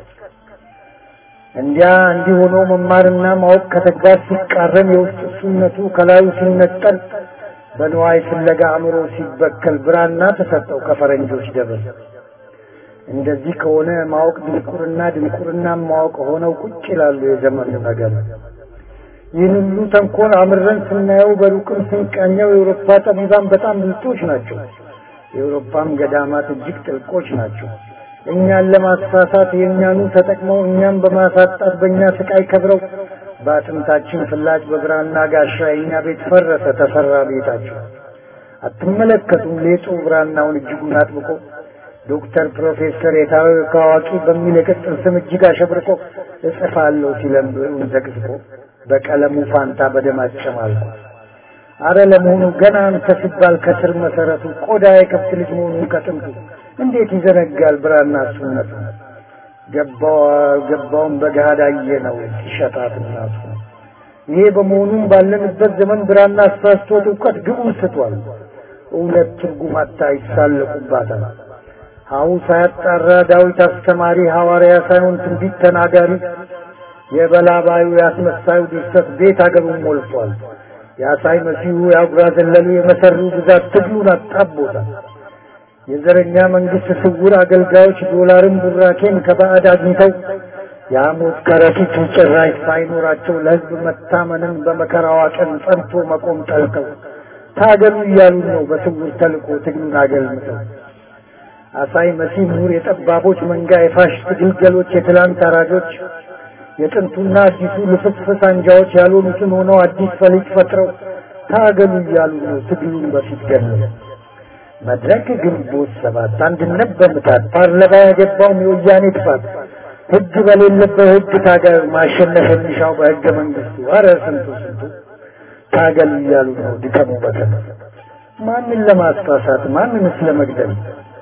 እንዲያ እንዲህ ሆኖ መማርና ማወቅ ከተግባር ሲቃረን የውስጥ እሱነቱ ከላዩ ሲነጠል በንዋይ ፍለጋ አእምሮ ሲበከል ብራና ተሰጠው ከፈረንጆች ደብር። እንደዚህ ከሆነ ማወቅ ድንቁርና፣ ድንቁርና ማወቅ ሆነው ቁጭ ይላሉ የዘመኑ ነገር። ይህን ሁሉ ተንኮል አምረን ስናየው በሩቅም ስንቃኘው የአውሮፓ ጠቢባን በጣም ብልጦች ናቸው። የአውሮፓም ገዳማት እጅግ ጥልቆች ናቸው። እኛን ለማሳሳት የእኛኑ ተጠቅመው እኛም በማሳጣት በእኛ ስቃይ ከብረው በአጥንታችን ፍላጭ በብራና ጋሻ የእኛ ቤት ፈረሰ ተሰራ ቤታቸው። አትመለከቱም ሌጡ ብራናውን እጅጉን አጥብቆ ዶክተር ፕሮፌሰር የታወቀ አዋቂ በሚል የቅጽል ስም እጅግ አሸብርቆ እጽፋለሁ ሲለም ብዕሩን ዘቅዝቆ በቀለሙ ፋንታ በደም አጨማልቆ አረ ለመሆኑ ገና አንተ ሲባል ከስር መሰረቱ ቆዳ የከብት ልጅ መሆኑን ከጥንቱ እንዴት ይዘነጋል ብራና እሱነቱ ገባው ገባውን በገሃድ አየነው ሲሸጣት እናቱ ይሄ በመሆኑም ባለንበት ዘመን ብራና አሳስቶት እውቀት ግቡን ስቷል እውነት ትርጉም አታ ይሳለቁባታል ሀሁ ሳያጣራ ዳዊት አስተማሪ ሐዋርያ ሳይሆን ትንቢት ተናጋሪ የበላባዩ ያስመሳዩ ድርሰት ቤት አገሩን ሞልቷል የአሳይ መሲሁ የአጉራ ዘለሉ የመሰሩ ብዛት ትግሉን አጣቦታል የዘረኛ መንግስት ስውር አገልጋዮች ዶላርን ቡራኬን ከባዕድ አግኝተው የሐሞት ከረጢት ጭራሽ ሳይኖራቸው ለሕዝብ መታመንን በመከራዋ ቀን ጸንቶ መቆም ጠልተው ታገሉ እያሉ ነው በስውር ተልቆ ትግሉን አገልምተው አሳይ መሲህ ምሁር የጠባቦች መንጋ የፋሽስት ግልገሎች የትላንት አራጆች የጥንቱና አዲሱ ልፍስፍስ አንጃዎች ያልሆኑትን ሆነው አዲስ ፈሊጥ ፈጥረው ታገሉ እያሉ ነው ትግሉን በፊት ገለው መድረክ ግንቦት ሰባት አንድነት በምታት ፓርላማ ያገባውም የወያኔ ጥፋት ህግ በሌለበት ህግ ታገል ማሸነፍ የሚሻው በህገ መንግስቱ አረ ስንቱ ስንቱ ታገል እያሉ ነው ድከሙ በተነ ማንን ለማስፋሳት ማንንስ ለመግደል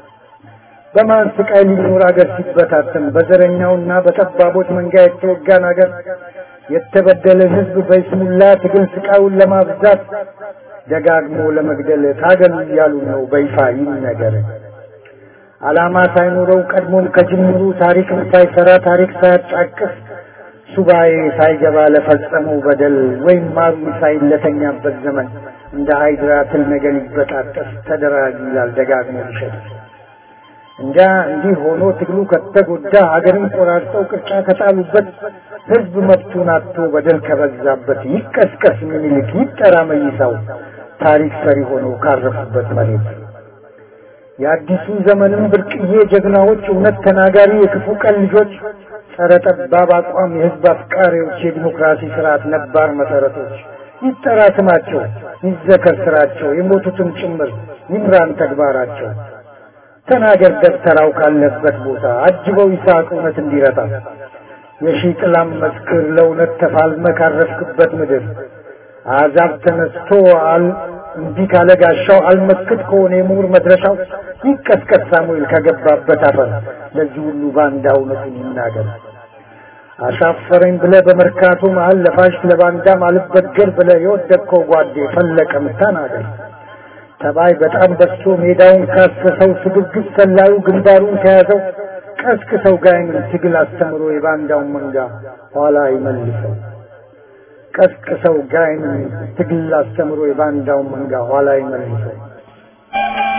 በማን ስቃይ ሊኖር አገር ሲበታተን በዘረኛውና በጠባቦች መንጋ የተወጋን አገር የተበደለን ህዝብ በይስሙላ ትግል ስቃዩን ለማብዛት ደጋግሞ ለመግደል ታገሉ እያሉ ነው በይፋ ይነገር። ዓላማ ሳይኖረው ቀድሞም ከጅምሩ ታሪክን ሳይሰራ ታሪክ ሳያጫቅስ ሱባኤ ሳይገባ ለፈጸመው በደል ወይም ማሩ ሳይለተኛበት ዘመን እንደ ሃይድራ ትል ነገር ይበጣጠስ ተደራጅ ይላል ደጋግሞ ይሸጥ እንጃ እንዲህ ሆኖ ትግሉ ከተጎዳ ሀገርን ቆራርጠው ቅርጫ ከጣሉበት ህዝብ መብቱን አጥቶ በደል ከበዛበት ይቀስቀስ ምኒልክ ይጠራ መይሳው ታሪክ ሰሪ ሆኖ ካረፉበት መሬት የአዲሱ ዘመንም ብርቅዬ ጀግናዎች እውነት ተናጋሪ የክፉ ቀን ልጆች ጸረ ጠባብ አቋም የህዝብ አፍቃሪዎች የዲሞክራሲ ስርዓት ነባር መሰረቶች ይጠራ ስማቸው ይዘከር ስራቸው የሞቱትን ጭምር ይምራን ተግባራቸው ተናገር ደብተራው ካለበት ቦታ አጅበው ይስሐቅ እውነት እንዲረታ የሺህ ጥላም መስክር ለእውነት ተፋልመ ካረፍክበት ምድር አሕዛብ ተነስቶ አል እንዲህ ካለ ጋሻው አልመክት ከሆነ የምሁር መድረሻው ይቀስቀስ ሳሙኤል ከገባበት አፈር ለዚህ ሁሉ ባንዳ እውነቱን ይናገር። አሻፈረኝ ብለ በመርካቶ መሀል ለፋሽ ለባንዳም አልበገር ብለ የወደቅከው ጓዴ ፈለቀም ተናገር። ተባይ በጣም በዝቶ ሜዳውን ካሰሰው ስግብግብ ሰላዩ ግንባሩን ከያዘው ቀስቅሰው ጋይምን ትግል አስተምሮ የባንዳውን መንጋ ኋላ ይመልሰው። ቀስቅሰው ጋይምን ትግል አስተምሮ የባንዳውን መንጋ ኋላ ይመልሰው።